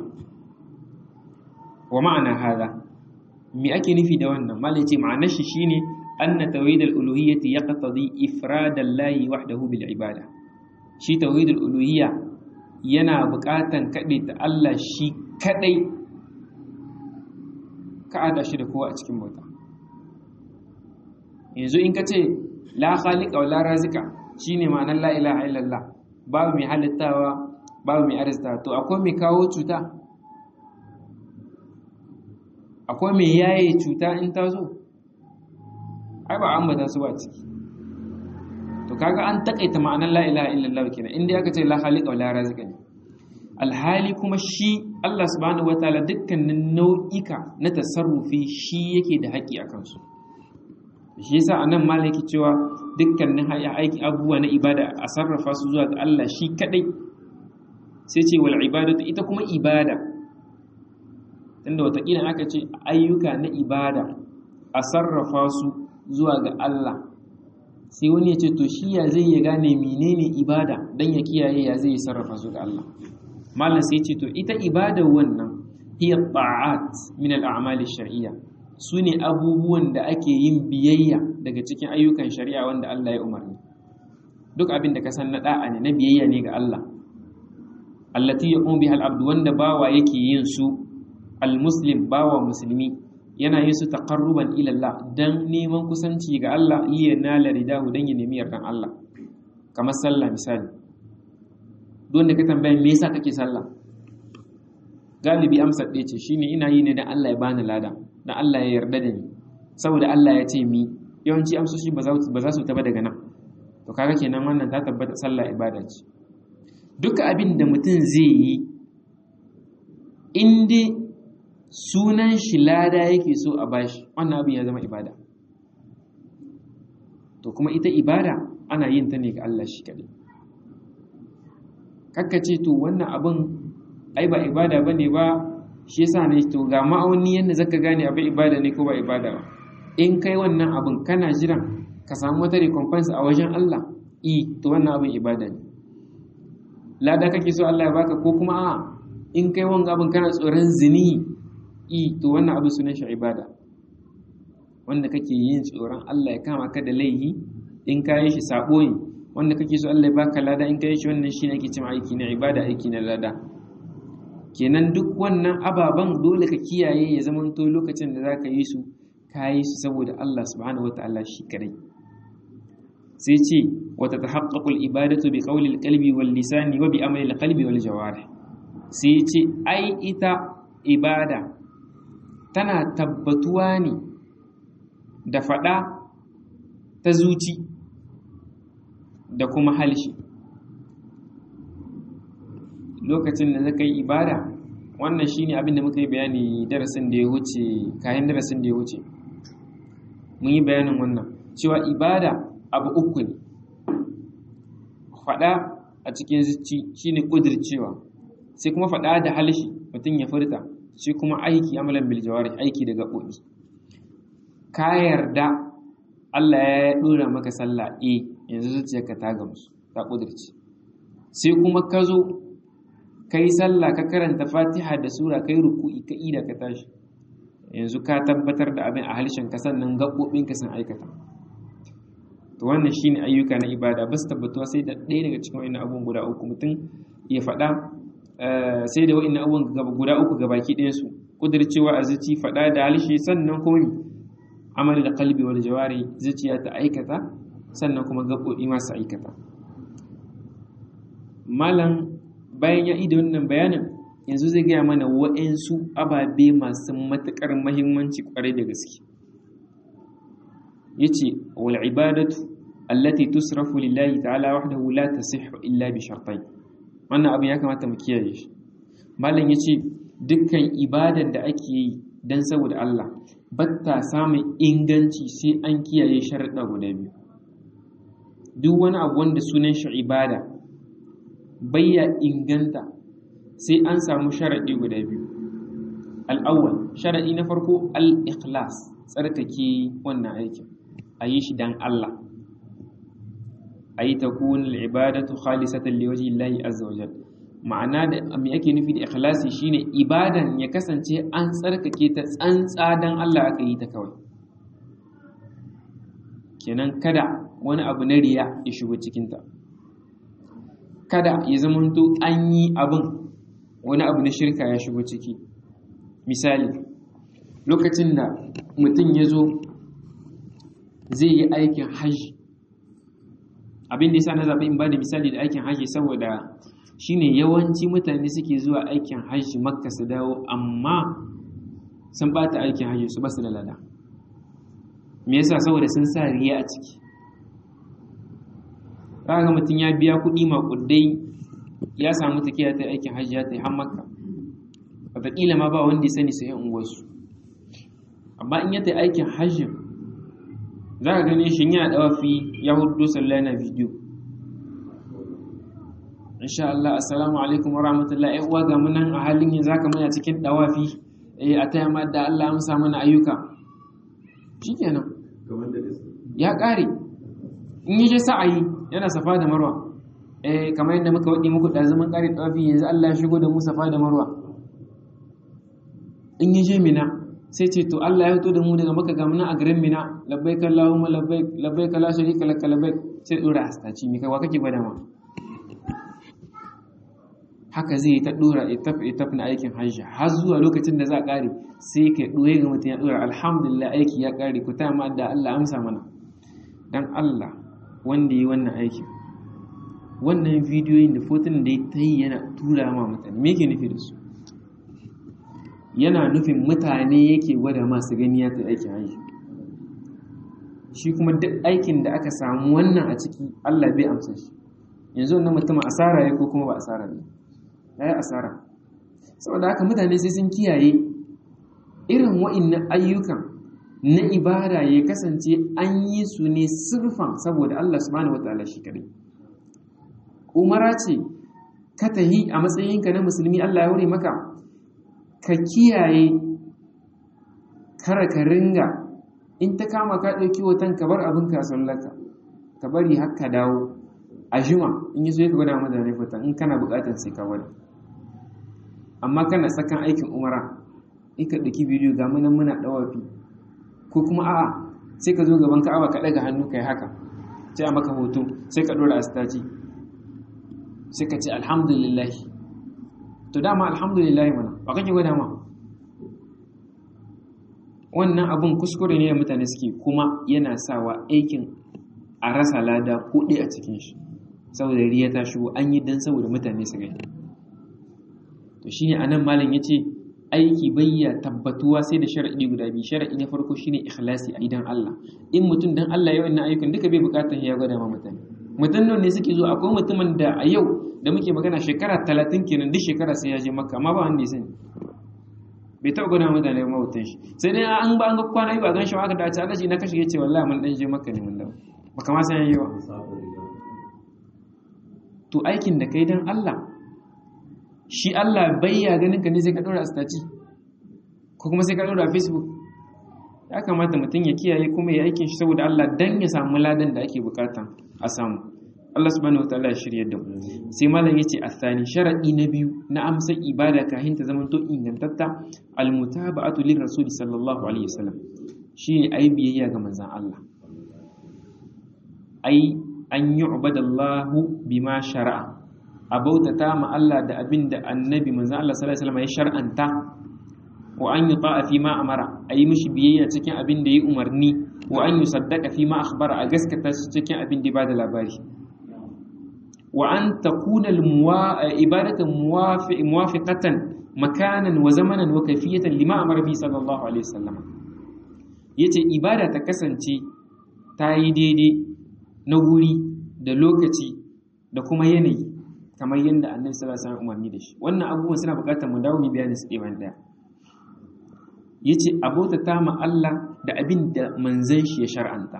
wa ma'ana hada me ake nufi da wannan malai ce ma'anar shi shine anna tawhid al-uluhiyyati yaqtadi ifrad Allah wahdahu bil ibada shi tawhid al-uluhiyya yana buƙatan kade ta Allah shi kadai ka ada shi da kowa a cikin bauta yanzu in ka ce la khaliqa wa la razika shine ma'anar la ilaha illallah babu mai halittawa babu mai arzita to akwai mai kawo cuta akwai mai yaye cuta in ta zo ai ba ambata su ba ciki to kaga an takaita ma'anar la ilaha illallah kenan inda aka ce la khaliqa wala razika ne alhali kuma shi Allah subhanahu wataala dukkanin nau'ika na tasarrufi shi yake da haƙi a kansu shi yasa anan malaki cewa dukkanin aiki abubuwa na ibada a sarrafa su zuwa ga Allah shi kadai sai ce wal ibadatu ita kuma ibada inda watakila aka ce ayyuka na ibada a sarrafa su zuwa ga Allah sai wani ya ce to shi ya zai ya gane menene ibada dan ya kiyaye ya zai sarrafa su ga Allah malam sai ce to ita ibada wannan hiya ta'at min al-a'mal shar'iyya sune abubuwan da ake yin biyayya daga cikin ayyukan shari'a wanda Allah ya umarni duk abin da ka san na da'a ne na biyayya ne ga Allah allati yaqum biha al-abd wanda bawa yake yin su al-muslim bawa musulmi yana yin su taqarruban ila Allah dan neman kusanci ga Allah iya nala ridahu dan ya nemi yardan Allah kamar sallah misali don da ka tambaya me yasa kake sallah galibi amsa ɗaya ce shine ina yi ne dan Allah ya bani lada dan Allah ya yarda da ni saboda Allah ya ce mi yawanci amsoshi ba za su taba daga nan to kaga kenan wannan ta tabbata sallah ibada ce duka abin da mutum zai yi in dai sunan shi lada yake so a bashi wannan abin ya zama ibada to kuma ita ibada ana yin ta ne ga Allah shi kaɗai kakka ce to wannan abin ai ba ibada bane ba shi yasa ne to ga ma'auni yadda zaka gane abin ibada ne ko ba ibada ba in kai wannan abin kana jiran ka samu wata recompense a wajen Allah i to wannan abin ibada ne lada kake so Allah ya baka ko kuma a in kai wanga abin kana tsoron zini i to wannan abin sunan shi ibada wanda kake yin tsoron Allah ya kama ka da laihi in ka yi shi sabo ne wanda kake so Allah ya baka lada in ka yi shi wannan shine ake cewa aiki na ibada aiki na lada kenan duk wannan ababen dole ka kiyaye ya zamanto lokacin da zaka yi su ka yi su saboda Allah subhanahu wataala shi kadai sai ce wata tahaqqaqu al-ibadatu bi qawli al-qalbi wal lisani wa bi amali al-qalbi wal jawarih sai ce ai ita ibada tana tabbatuwa ne da faɗa ta zuci da kuma halshi lokacin da zaka yi ibada wannan shine abin da muka yi bayani darasin da ya wuce kayan darasin da ya wuce mun yi bayanin wannan cewa ibada abu uku ne faɗa a cikin zuci shine ƙudircewa sai kuma faɗa da halshi mutum ya furta sai kuma aiki amalan bil jawari aiki da gaɓoɓi ka yarda Allah ya ɗora maka sallah e yanzu zuciyarka ta gamsu ta ƙudirce sai kuma ka zo ka yi sallah ka karanta fatiha da sura ka yi ruku'i ka ida ka tashi yanzu ka tabbatar da abin a harshen ka sannan gaɓoɓinka sun aikata to wannan shine ayyuka na ibada ba su tabbatuwa sai da ɗaya daga cikin wa'annan abubuwan guda uku mutum ya faɗa sai da wa'annan abubuwan guda uku ga baki ɗayan su kudircewa a zuci faɗa da harshe sannan kuma amal da kalbi wal jawari zuciya ta aikata sannan kuma gaɓoɓi masu aikata malam bayan ya ida wannan bayanin yanzu zai gaya mana wa'ansu ababe masu matuƙar mahimmanci ƙwarai da gaske yace wal ibadatu allati tusrafu lillahi ta'ala wahdahu la tasihhu illa bi shartayn wannan abin ya kamata mu kiyaye shi malam yace dukkan ibadar da ake yi dan saboda Allah batta samun inganci sai an kiyaye sharuɗa guda biyu duk wani abu wanda sunan shi ibada bayya inganta sai an samu sharaɗi guda biyu al'awwal sharaɗi na farko al-ikhlas tsarkake wannan aikin a yi shi don Allah a yi ta kunin al'ibadatu khalisatan liwaji Allahi azza wa jal ma'ana da me ake nufi da ikhlasi shine ibadan ya kasance an tsarkake ta tsantsa don Allah aka yi ta kawai kenan kada wani abu na riya ya shigo cikinta kada ya zamanto an yi abin wani abu na shirka ya shigo ciki misali lokacin da mutum ya zo zai yi aikin hajji abin da yasa na zaɓi in ba da misali da aikin hajji saboda shine yawanci mutane suke zuwa aikin hajji makka su dawo amma sun bata aikin hajji su basu da lada me yasa saboda sun sa riya a ciki ga mutum ya biya kuɗi maƙudai ya samu tafiya ta aikin hajji ya ta yi har makka wataƙila ma ba wanda ya sani sai unguwarsu amma in ya ta aikin hajjin za ka gane shi yana dawafi ya hudu sallah na bidiyo insha Allah assalamu alaikum wa rahmatullahi ai uwa ga munan a halin yanzu haka muna cikin dawafi eh a taya ma da Allah amsa mana ayyuka shikenan ya kare in yi je sa'ayi yana safa da marwa eh kamar yadda muka wadi muku da zaman kare dawafi yanzu Allah ya shigo da mu safa da marwa in yi je mina sai ce to Allah ya fito da mu daga maka gamuna a garin Mina labbaik Allahumma labbaik labbaik la sharika lak labbaik sai dora astaci mi kai wa kake gwada ma haka zai yi ta dora itaf itaf na aikin hajji har zuwa lokacin da za a kare sai ka doye ga mutum ya dora alhamdulillah aiki ya kare ku ta ma da Allah amsa mana dan Allah wanda yi wannan aikin wannan bidiyoyin da fotunan da ya ta yi yana tura ma mutane me yake nufi da su yana nufin mutane yake gwada masu gani ya ta aikin hajji shi kuma duk aikin da aka samu wannan a ciki Allah bai amsa shi yanzu wannan mutum asara ya ko kuma ba asara ne ya yi asara saboda haka mutane sai sun kiyaye irin wa'innan ayyukan na ibada ya kasance an yi su ne sirfan saboda Allah subhanahu wataala shi kadai umara ce ka tahi a matsayinka na musulmi Allah ya wuri maka ka kiyaye kara ka ringa in ta kama ka ɗauki hoton ka bar abin ka sallaka ka bari har ka dawo a juma in yi so ka gwada mutane hoton in kana buƙatar sai ka gwada amma kana tsakan aikin umara in ka ɗauki bidiyo ga munan muna ɗawafi ko kuma a'a sai ka zo gaban ka'aba ka ɗaga hannu kai haka sai a maka hoto sai ka ɗora a staci sai ka ce alhamdulillah to dama alhamdulillah mana ba kake gwada ma wannan abun kuskure ne da mutane suke kuma yana sawa aikin a rasa lada kuɗi a cikin shi saboda riya ta shigo an yi dan saboda mutane su gani to shine anan malam yace aiki bayya tabbatuwa sai da shar'i guda biyu shar'i na farko shine ikhlasi a idan Allah in mutum dan Allah ya wannan ayyukan duka bai bukatar ya gwada ma mutane mutum nan ne suke zo akwai mutumin da a yau da muke magana shekara 30 kenan duk shekara sai ya je makka amma ba wanda ya sani bai taɓa gwada mutane ba mawutan shi sai dai an ba an ga kwana yi ba gan shi aka dace aka ce na kashe yace wallahi mun dan je makka ne mun dawo ba kama san yayi ba to aikin da kai dan Allah shi Allah bayya ganin ka ne sai ka ɗora a staci ko kuma sai ka ɗora a facebook ya kamata mutum ya kiyaye kuma ya aikin shi saboda Allah dan ya samu ladan da ake bukata a samu Allah subhanahu wataala ya shirya da mu sai malam yace athani sharadi na biyu na amsa ibada kahin ta zaman to ingantatta almutaba'atu lir rasul sallallahu alaihi wasallam shine ai biyayya ga manzon Allah ai an yu'badallahu bima shara'a a bautata ma Allah da abin da annabi manzo Allah sallallahu alaihi wasallam ya shar'anta wa an yuta'a fi ma amara ayi mishi biyayya cikin abin da ya umarni wa an yusaddaqa fi ma akhbara a gaskata shi cikin abin da ya bada labari wa an takuna ibadatu muwafiqatan makanan wa zamanan wa kayfiyatan lima amara bi sallallahu alaihi wasallam yace ibada ta kasance ta yi daidai na wuri da lokaci da kuma yanayi kamar yadda annabi sallallahu alaihi wasallam umarni da shi wannan abubuwan suna buƙatar mu dawo mu bayani su ɗaya ɗaya yace abota ta ma Allah da abin da manzon shi ya shar'anta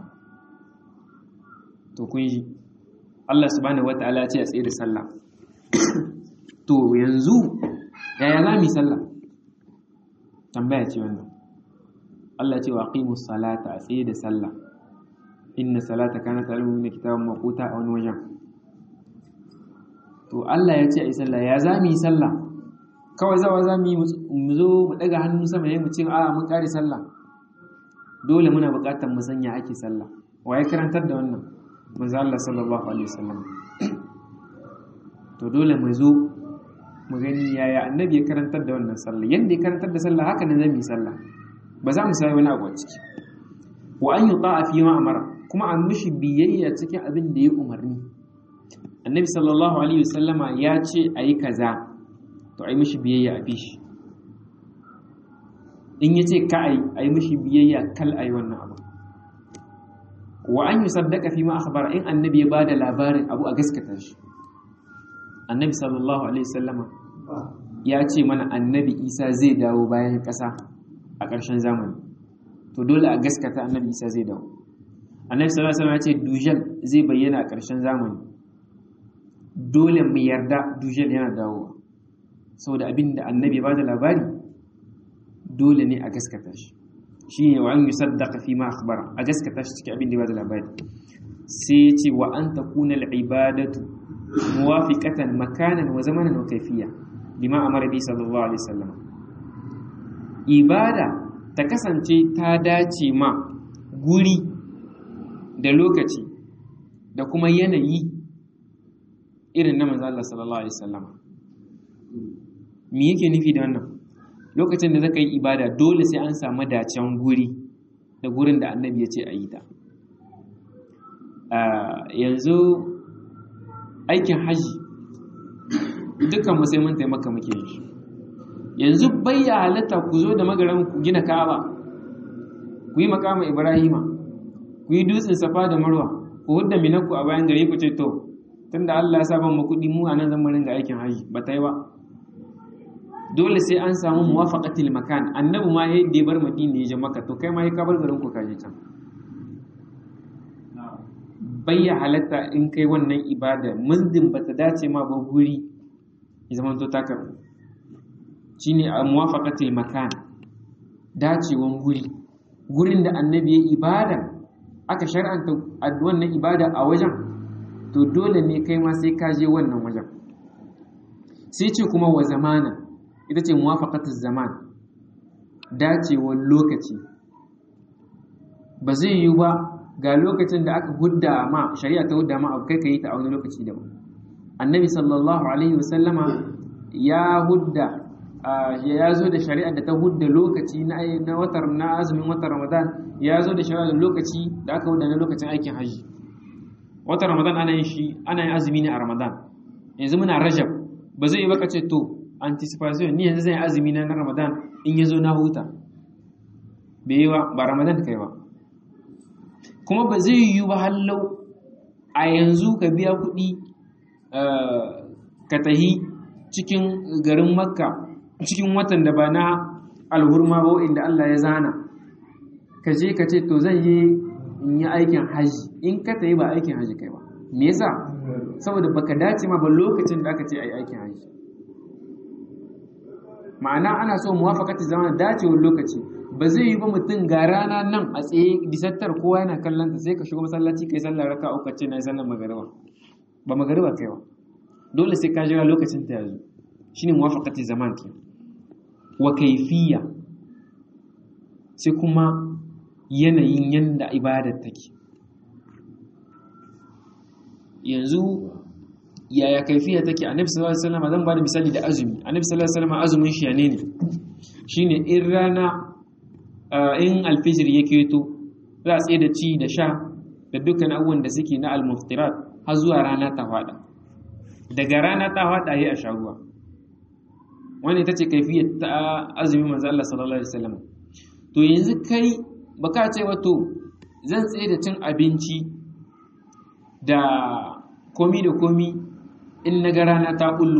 to kun ji Allah subhanahu wataala ya ce a tsaye da sallah to yanzu yaya za mu yi sallah tambaya ce wannan Allah ce wa aqimus salata a tsaye da sallah inna salata kanat al-mu'minina kitaban mawquta a wani wajen to Allah ya ce a yi sallah ya za mu yi sallah kawai zawa za mu yi mu zo mu daga hannu sama ya mu ce a mun kare sallah dole muna buƙatar mu sanya ake sallah wa ya karantar da wannan manzo Allah sallallahu alaihi wasallam to dole mu zo mu gani yaya annabi ya karantar da wannan sallah yanda ya karantar da sallah haka ne zan yi sallah ba za mu sai wani abu a ciki wa an yuta'a fi ma amara kuma an mishi biyayya cikin abin da ya umarni annabi sallallahu alaihi wasallama ya ce a yi kaza to a yi mishi biyayya a bishi in ya ce ka a yi mishi biyayya kal a yi wannan abu wa an yi saddaka fi ma akhbara in annabi ya ba da labarin abu a gaskata shi annabi sallallahu alaihi wasallama ya ce mana annabi isa zai dawo bayan ƙasa a ƙarshen zamani to dole a gaskata annabi isa zai dawo annabi sallallahu alaihi wasallama ya ce dujal zai bayyana a ƙarshen zamani dole mu yarda dujal yana dawowa saboda abin da annabi ba da labari dole ne a gaskata shi shi ne wa an yi saddaka fi ma akhbara a gaskata shi cikin abin da ba da labari sai ya ce wa an takuna al'ibadatu muwafiqatan makanan wa zamanan wa kaifiya lima amara bi sallallahu alaihi wasallam ibada ta kasance ta dace ma guri da lokaci da kuma yanayi irin na manzo Allah sallallahu alaihi wasallam me yake nufi da wannan lokacin da zaka yi ibada dole sai an samu dacen guri da gurin da annabi ya ce a yi ta yanzu aikin haji dukkan mu sai mun taimaka muke yin shi yanzu bayya halatta ku zo da magaran ku gina ka'aba ku yi makama ibrahima ku yi dutsen safa da marwa ku hudda minaku a bayan gari ku ce to tunda Allah ya sa ban mu kuɗi mu a nan zan ringa aikin haji ba ta yi ba dole sai an samu muwafaqatil makan annabi ma yayin da ya bar madina ya je maka to kai ma ya kabar garin ku kaje can bayya halatta in kai wannan ibada muzdin bata dace ma ba guri ya zama to ta karbu shine a muwafaqatil makan dacewan guri gurin da annabi ya ibada aka shar'anta wannan ibada a wajen to dole ne kai ma sai ka je wannan wajen sai ce kuma wa zamana ita ce muwafaqatu zaman dacewar lokaci ba zai yi ba ga lokacin da aka hudda ma shari'a ta hudda ma abu kai ka yi ta a wani lokaci daban annabi sallallahu alaihi wasallama ya hudda ya zo da shari'a da ta hudda lokaci na watar na azumin watan ramadan ya zo da shari'a da lokaci da aka hudda na lokacin aikin hajji watan ramadan ana yin shi ana yin azumi ne a ramadan yanzu muna rajab ba zai yi baka ce to anticipation ni yanzu zan yi azumi na ramadan in ya zo na huta bai yi ba ba ramadan kai ba kuma ba zai yi ba hallau a yanzu ka biya kuɗi ka tahi cikin garin makka cikin watan da ba na alhurma ba inda Allah ya zana ka je ka ce to zan yi in yi aikin haji in ka tayi ba aikin haji kai ba me yasa saboda baka dace ma ba lokacin da aka ce ai aikin haji ma'ana ana so muwafaqati zaman dacewar lokaci ba zai yi ba mutum ga rana nan a tsaye disattar kowa yana kallon ta sai ka shigo masallaci kai sallar raka uku ce na yi sallar magariba ba magariba kai ba dole sai ka jira lokacin ta yazo shine muwafaqati zaman ke wa kaifiya sai kuma yanayin yanda ibadar take yanzu yaya kaifiya take annabi sallallahu alaihi wasallam zan bada misali da azumi annabi sallallahu alaihi wasallam azumin shi ne ne shine in rana in alfijir ya keto za a tsaye da ci da sha da dukkan abubuwan da suke na almuftirat har zuwa rana ta fada daga rana ta fada yi a sha ruwa wani ita ce kaifiyar ta azumin manzo Allah sallallahu alaihi wasallam to yanzu kai baka ce wato zan tsaye da cin abinci da komi da komi in na ga rana ta bullo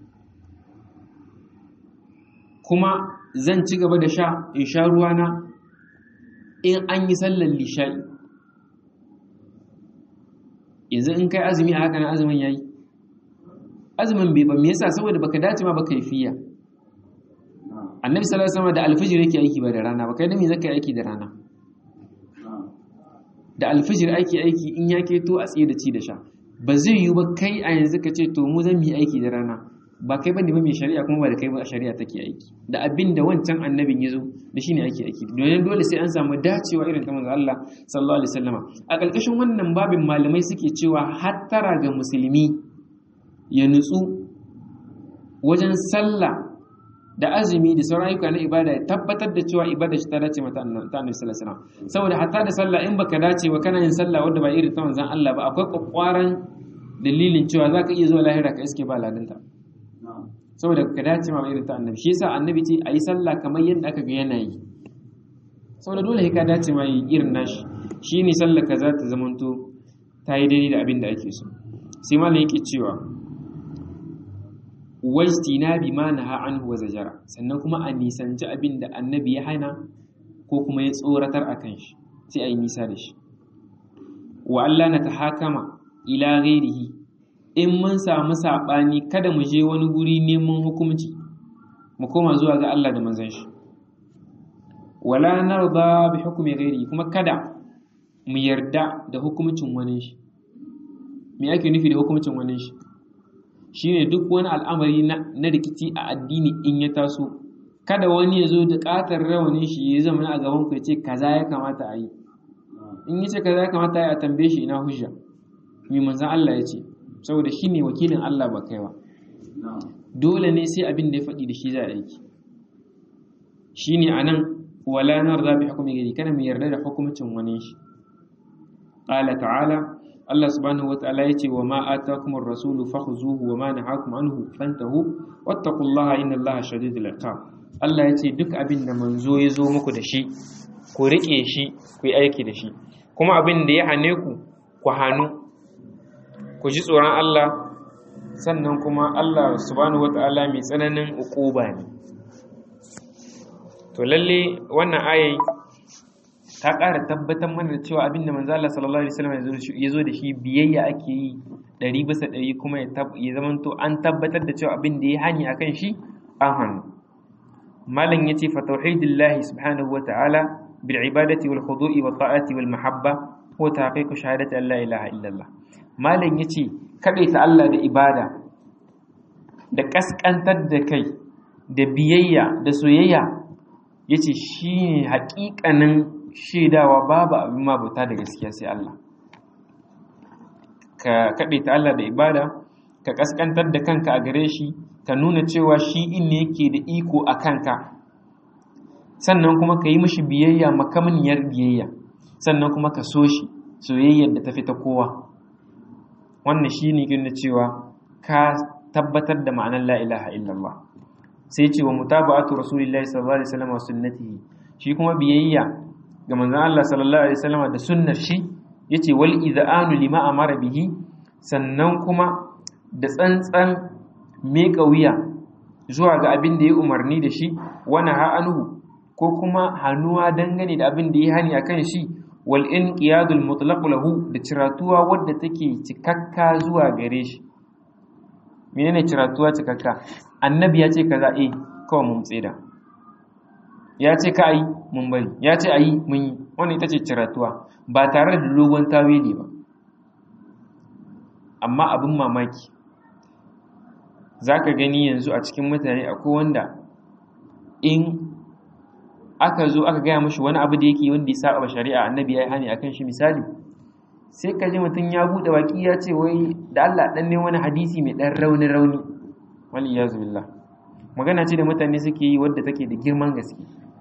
kuma zan ci gaba da sha in sha ruwana in an yi sallar lisha'i yanzu in kai azumi a haka na azumin yayi azumin bai ba me yasa saboda baka dace ma baka yi fiya annabi sallallahu alaihi wasallam da alfijir yake aiki ba da rana ba kai da me zaka yi aiki da rana da alfijir ake aiki in ya keto a tsaye da ci da sha ba zai yiwu ba kai a yanzu ka ce to mu zan yi aiki da rana ba kai bane ba mai shari'a kuma ba da kai ba shari'a take aiki da abin da wancan annabin ya zo da shine ake aiki domin dole sai an samu dacewa irin ta manzo Allah sallallahu alaihi wasallama a ƙarƙashin wannan babin malamai suke cewa hattara ga musulmi ya nutsu wajen sallah da azumi da sauran ayyuka na ibada ya tabbatar da cewa ibada shi ta dace mata annabi sallallahu alaihi wasallam saboda hatta da sallah in baka dace ba kana yin sallah wanda ba irin ta manzon Allah ba akwai kwakwaran dalilin cewa zaka iya zuwa lahira ka iske ba ladinta saboda ka dace ma irin ta annabi shi yasa annabi ce ayi sallah kamar yadda aka ga yana yi saboda dole ka dace ma yi irin nashi shine sallah ka za ta zamanto ta yi daidai da abin da ake so sai malam yake cewa wajtina bi ma naha anhu wa zajara sannan kuma a nisanci abin da annabi ya hana ko kuma ya tsoratar akan shi sai a yi nisa da shi wa Allah na tahakama ila ghairihi in mun samu sabani kada mu je wani guri neman hukunci mu koma zuwa ga Allah da manzon shi wala narda bi hukmi ghairihi kuma kada mu yarda da hukuncin wani shi me ake nufi da hukuncin wani shi shine duk wani al'amari na rikici a addini in ya taso kada wani ya zo da ƙatar rawanin shi ya zama a gaban ku ya ce kaza ya kamata a yi in ya ce kaza ya kamata a yi a tambaye shi ina hujja mai manzan Allah ya ce saboda shi ne wakilin Allah ba kaiwa dole ne sai abin da ya faɗi da shi za a aiki shi ne a nan wala narda bi hukumi gari kada mu yarda da hukumcin wani shi qala ta'ala Allah subhanahu wata'ala ya ce wa ma atakumur rasulu fakhuzuhu wa ma nahakum anhu fantahu wattaqullaha innallaha shadidul iqab Allah ya ce duk abin da manzo ya zo muku da shi ku rike shi ku yi aiki da shi kuma abin da ya hane ku ku hannu ku ji tsoron Allah sannan kuma Allah subhanahu wata'ala mai tsananin uquba ne to lalle wannan ayi ta ƙara tabbatar mana da cewa abinda manzo Allah sallallahu alaihi wasallam ya zo da shi biyayya ake yi ɗari bisa ɗari kuma ya zamanto an tabbatar da cewa abin da ya hani akan shi an hannu malam ya ce fa tauhidillahi subhanahu wa ta'ala bil ibadati wal khudu'i wat ta'ati wal mahabba huwa tahqiqu shahadati an la ilaha illallah malam yace kadaita Allah da ibada da kaskantar da kai da biyayya da soyayya yace shine haƙiƙanin shaidawa babu abin mabuta da gaskiya sai Allah ka kadaita Allah da ibada ka kaskantar da kanka a gare shi ka nuna cewa shi in ne yake da iko a kanka sannan kuma ka yi mishi biyayya makamaniyar biyayya sannan kuma ka so shi soyayyar da ta fi ta kowa wannan shi ne gina cewa ka tabbatar da ma'anar la ilaha illallah sai ce wa mutaba'atu rasulillahi sallallahu alaihi wasallam wa sunnatihi shi kuma biyayya ga manzon Allah sallallahu alaihi wasallam da sunnar shi yace wal idhanu lima amara bihi sannan kuma da tsantsan meka wuya zuwa ga abin da ya umarni da shi wani ha'anuhu ko kuma hannuwa dangane da abin da ya hani akan shi wal inqiyadul mutlaq lahu da ciratuwa wadda take cikakka zuwa gare shi menene ciratuwa cikakka annabi ya ce kaza eh kawai mun tseda ya ce ka yi mun bari ya ce ayi mun yi wannan ita ce ciratuwa ba tare da dogon tawili ba amma abin mamaki za ka gani yanzu a cikin mutane akwai wanda in aka zo aka gaya mashi wani abu da yake wanda ya saba shari'a annabi ya yi hani akan shi misali sai ka ji mutum ya buɗe baki ya ce wai da Allah dan ne wani hadisi mai dan rauni rauni wal iyazu billah magana ce da mutane suke yi wadda take da girman gaske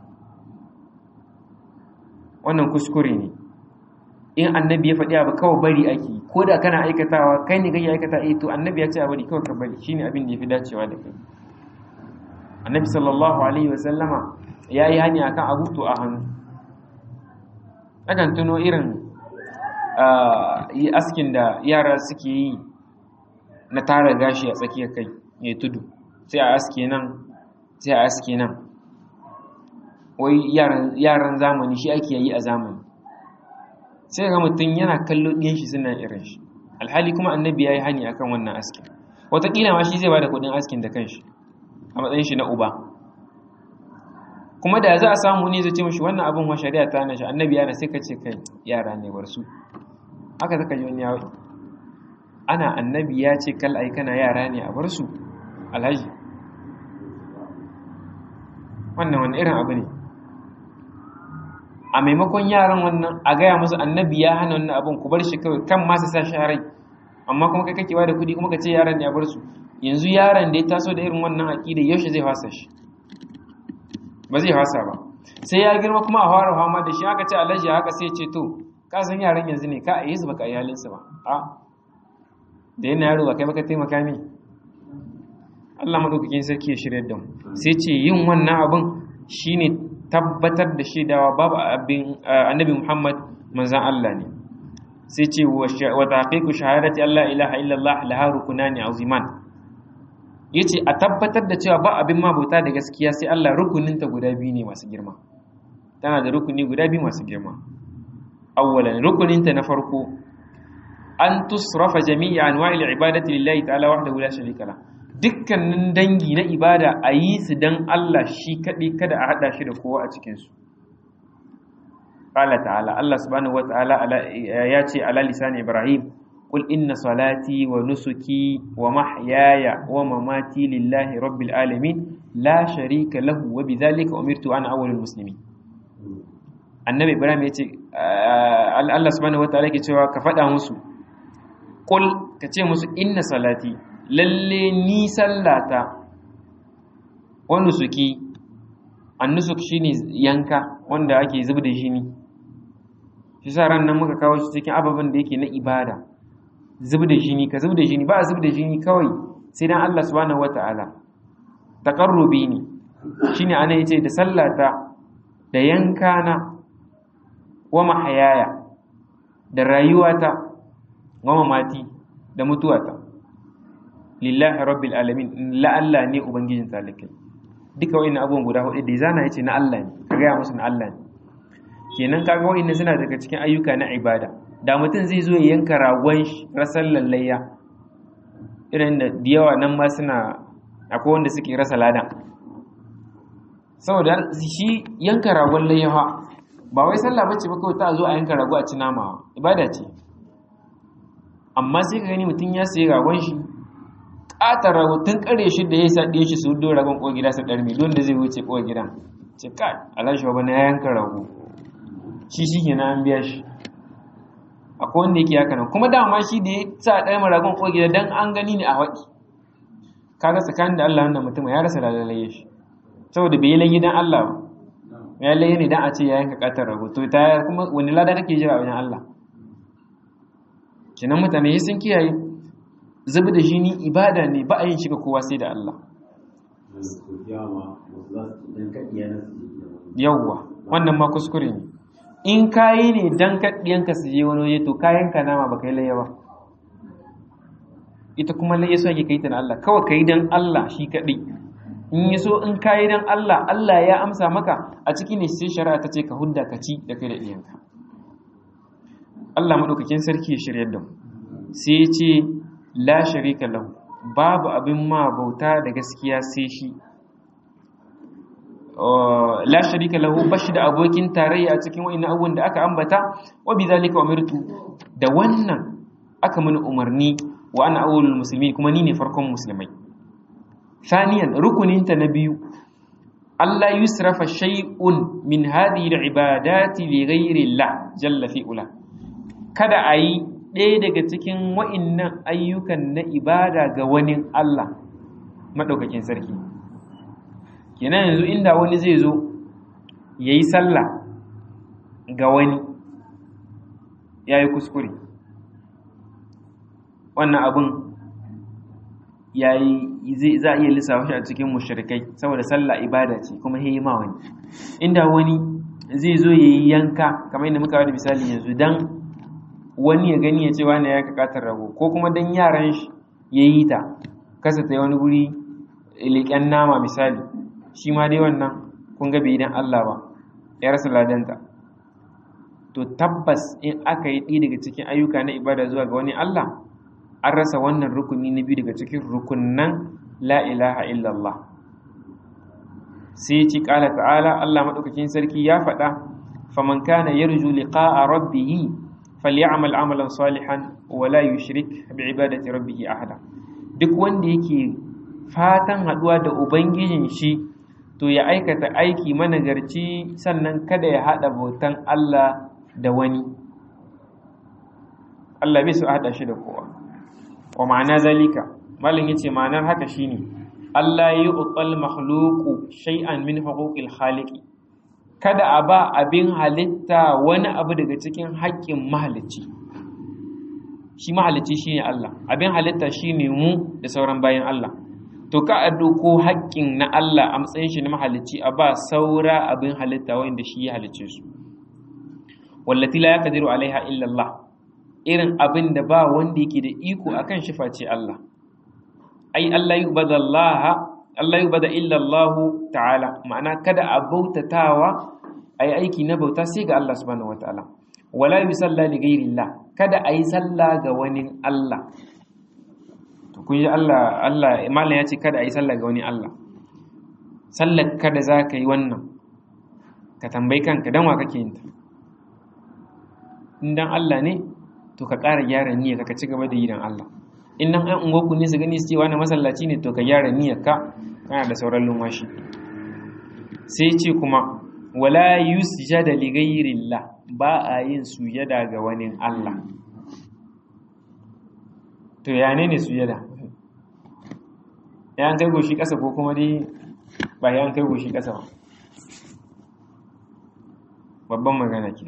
wannan kuskure ne in annabi ya faɗi abu kawai bari ake ko da kana aikatawa kai ne kai aikata eh to annabi ya ce a bari kawai ka bari shine abin da yafi dacewa da kai annabi sallallahu alaihi wa sallama ya yi hani akan abu to a hannu akan tuno irin yi askin da yara suke yi na tara gashi a tsakiyar kai ya tudu sai a aske nan sai a aske nan wai yaran zamani shi ake yi a zamani sai ga mutum yana kallo ɗiyan shi suna irin shi alhali kuma annabi ya yi hani akan wannan askin wataƙila ma shi zai ba da kuɗin askin da kanshi a matsayin shi na uba kuma da za a samu ne zai ce mashi wannan abin wa shari'a ta hana shi annabi yana sai ka ce kai yara ne bar su haka zaka ji wani ya ana annabi ya ce kal ai kana yara ne a bar su alhaji wannan wani irin abu ne a maimakon yaran wannan a gaya musu annabi ya hana wannan abin ku bar shi kawai kan ma su sa shi rai amma kuma kai kake da kuɗi kuma ka ce yaran ne a bar su yanzu yaran da ya taso da irin wannan aƙida yaushe zai fasa shi ba zai fasa ba sai ya girma kuma a fara fama da shi aka ce alhaji haka sai ce to ka san yaran yanzu ne ka a yi su baka iyalinsu ba a da yana yaro ba kai baka taimaka min Allah madaukakin sarki ya shirya da mu sai ce yin wannan abin shine tabbatar da shaidawa babu abin annabi Muhammad manzon Allah ne sai ce wa taqiqu shahadati Allah ilaha illallah laha rukunani aziman yace a tabbatar da cewa ba abin mabuta da gaskiya sai Allah rukuninta guda biyu ne masu girma tana da rukuni guda biyu masu girma awwalan rukuninta na farko an tusrafa jami'a anwa'il ibadati lillahi ta'ala wahdahu la sharika la dukkanin dangi na ibada a yi su dan Allah shi kadai kada a hada shi da kowa a cikin su qala ta'ala Allah subhanahu wata'ala ya ce ala lisan ibrahim qul inna salati wa nusuki wa mahyaya wa mamati lillahi rabbil alamin la sharika lahu wa bidhalika umirtu ana awwalul muslimin annabi ibrahim ya ce allah subhanahu wa ta'ala ke cewa ka faɗa musu ƙul ka ce musu inna salati lalle ni sallata wani suki annusuk shine yanka wanda ake zub da jini shi sa ran nan muka kawo shi cikin ababen da yake na ibada zub da jini ka zub da jini ba a zub da jini kawai sai dan allah subhanahu wa ta'ala taqarrubi ne shine ana yace da sallata da yankana wa mahayaya da rayuwata wa mamati da mutuwata lillahi rabbil alamin la Allah ne ubangijin talikai duka wa'annan abubuwan guda hudu da zana yace na Allah ne ka gaya musu na Allah ne kenan kaga wa'annan suna daga cikin ayyuka na ibada da mutum zai zo ya yanka ragon rasar lallayya irin da yawa nan ma suna akwai wanda suke rasa ladan saboda shi yanka ragon layyawa ba wai sallah bace ba kawai ta zo a yanka rago a ci nama ibada ce amma sai ka gani mutum ya sayi ragon shi ƙatar rago tun kare shi da ya sa ɗaya shi su do ragon ko gida su ɗarmi don da zai wuce ko gidan ce kai alhaji ba na yanka rago shi shi ke na an biya shi akwai wanda yake haka nan kuma dama shi da ya sa ɗaya ragon ko gida don an gani ne a waɗi kaga tsakanin da Allah wannan mutum ya rasa lalaye shi saboda bai yi layi dan Allah ba ya layi ne dan a ce ya yanka katar rago to ta kuma wani lada kake jira wajen Allah kenan mutane sun kiyaye zubi da shi ni ibada ne ba a yin shi ga kowa sai da Allah yawwa wannan ma kuskure ne in kayi ne dan kaɗiyanka su je wani waje to kayan ka nama ba kai laye ba ita kuma laye so ake kai ta da Allah kawai kai dan Allah shi kaɗai in yi so in kayi dan Allah Allah ya amsa maka a ciki ne sai shari'a ta ce ka hudda ka ci da kai da iyanka Allah madaukakin sarki ya shirya da mu sai ya ce la sharika lahu babu abin ma bauta da gaskiya sai shi la sharika lahu bashi da abokin tarayya a cikin wa'annan abubuwan da aka ambata wa bi zalika umirtu da wannan aka mini umarni wa ana awwalul muslimin kuma ni ne farkon musulmai thaniyan rukuninta na biyu Allah yusrafa shay'un min hadhihi al-ibadati li ghayri Allah jalla fi ula kada ayi ɗaya daga cikin wa'innan ayyukan na ibada ga wani Allah madaukakin sarki kenan yanzu inda wani zai zo yayi sallah ga wani yayi kuskure wannan abin yayi za a iya lissafa shi a cikin mushrikai saboda sallah ibada ce kuma yayi ma wani inda wani zai zo yayi yanka kamar yadda muka da misali yanzu dan wani ya gani ya ce wani ya kakatar rago ko kuma dan yaran shi yayi ta kasa ta wani guri leƙen nama misali shi ma dai wannan kun ga bai dan Allah ba ya rasa ladanta to tabbas in aka yi ɗi daga cikin ayyuka na ibada zuwa ga wani Allah an rasa wannan rukuni na biyu daga cikin rukunan la ilaha illallah sai ci ƙala ta'ala Allah maɗaukakin sarki ya faɗa faman kana yarju liqa'a rabbih falyamal amalan salihan wa la yushrik bi ibadati rabbih ahada duk wanda yake fatan haɗuwa da ubangijin shi to ya aikata aiki managarci sannan kada ya haɗa bautan Allah da wani Allah bai su haɗa shi da kowa wa ma'ana zalika malin yace ma'anar haka shine Allah ya uqal makhluqu shay'an min huquqil khaliqi kada a ba abin halitta wani abu daga cikin haƙƙin mahalicci shi mahalicci shine Allah abin halitta shine mu da sauran bayan Allah to ka a doko haƙƙin na Allah a matsayin shi na mahalicci a ba saura abin halitta wanda shi ya halicce su wallati la yaqdiru alaiha illa Allah irin abin da ba wanda yake da iko akan shi face Allah ai Allah yubada Allah Allah yubada illa Allah ta'ala ma'ana kada a bautatawa ai aiki na bauta sai ga Allah subhanahu wataala wala yusalla li ghairi Allah kada ayi sallah ga wani Allah to kun ji Allah Allah mallan ya ce kada ayi sallah ga wani Allah sallar kada za ka yi wannan ka tambayi kanka dan wa kake yin ta in dan Allah ne to ka ƙara gyara niyyar ka ci gaba da yi dan Allah in nan an ungoku ne su gani su ce wani masallaci ne to ka gyara niyyar ka kana da sauran lumashi sai ce kuma wala yusjada li ghayrillah ba a yin sujada ga wani Allah to ya ne ne sujada ya an kai goshi ƙasa ko kuma dai ba ya an kai goshi ƙasa ba babban magana ke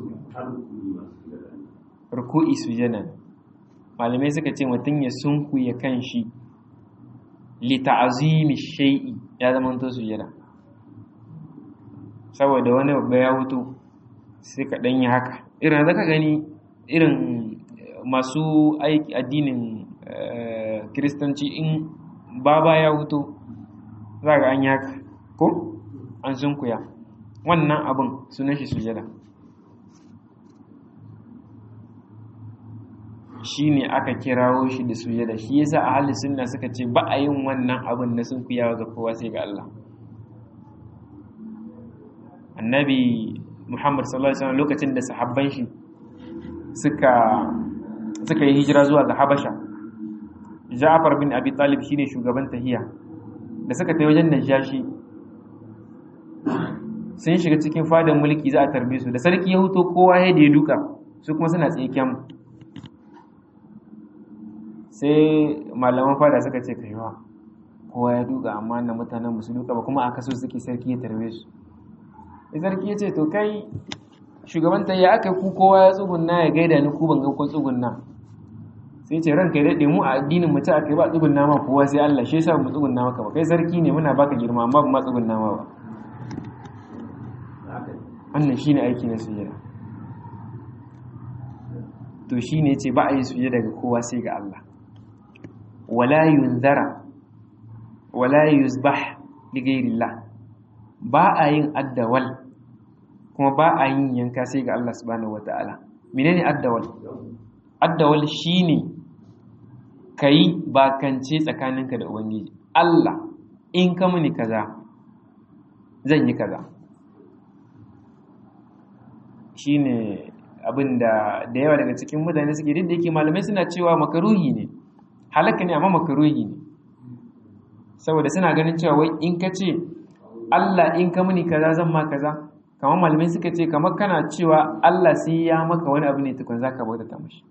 ruku'i sujada malamai suka ce mutum ya sunkuya kan shi li ta'azimi shay'i ya zama to sujada saboda wani babba ya wuto sai ka dan yi haka irin zaka gani irin masu aiki addinin kiristanci in baba ya wuto za ga an yi haka ko an sunkuya wannan abin sunan shi sujada shi ne aka kirawo shi da sujada shi yasa a halin sunna suka ce ba a yin wannan abin na sunkuyawa ga kowa sai ga Allah annabi Muhammad sallallahu alaihi wasallam lokacin da sahabban shi suka suka yi hijira zuwa ga Habasha Ja'far bin Abi Talib shine shugaban tahiya da suka tafi wajen Najashi sun shiga cikin fadan mulki za a tarbe su da sarki ya huto kowa ya da ya duka su kuma suna tsaye kyan sai malaman fada suka ce kaiwa kowa ya duka amma na mutanen musu duka ba kuma aka so suke sarki ya tarbe su sai sarki ya ce to kai shugaban ta ya aka ku kowa ya tsugunna ya gaida ni ku ban ga kun tsugunna sai ce ranka ya daɗe mu a addinin mu ta aka ba tsugunna ma kowa sai Allah shi yasa mu tsugunna maka ba kai sarki ne muna baka girma amma ba ma tsugunna ma ba wannan shine aiki na sujada to shine yace ba a yi sujada ga kowa sai ga Allah wala yunzara wala yuzbah li ghayrillah ba a yin addawal kuma ba a yin yanka sai ga Allah subhanahu wataala menene addawal addawal shine kai bakance tsakaninka da ubangiji Allah in ka muni kaza zan yi kaza shine abin da da yawa daga cikin mutane suke duk da yake malamai suna cewa makaruhi ne halaka ne amma makaruhi ne saboda suna ganin cewa wai in ka ce Allah in ka muni kaza zan ma kaza kamar malamai suka ce kamar kana cewa Allah sai ya maka wani abu ne tukun zaka bauta ta mashi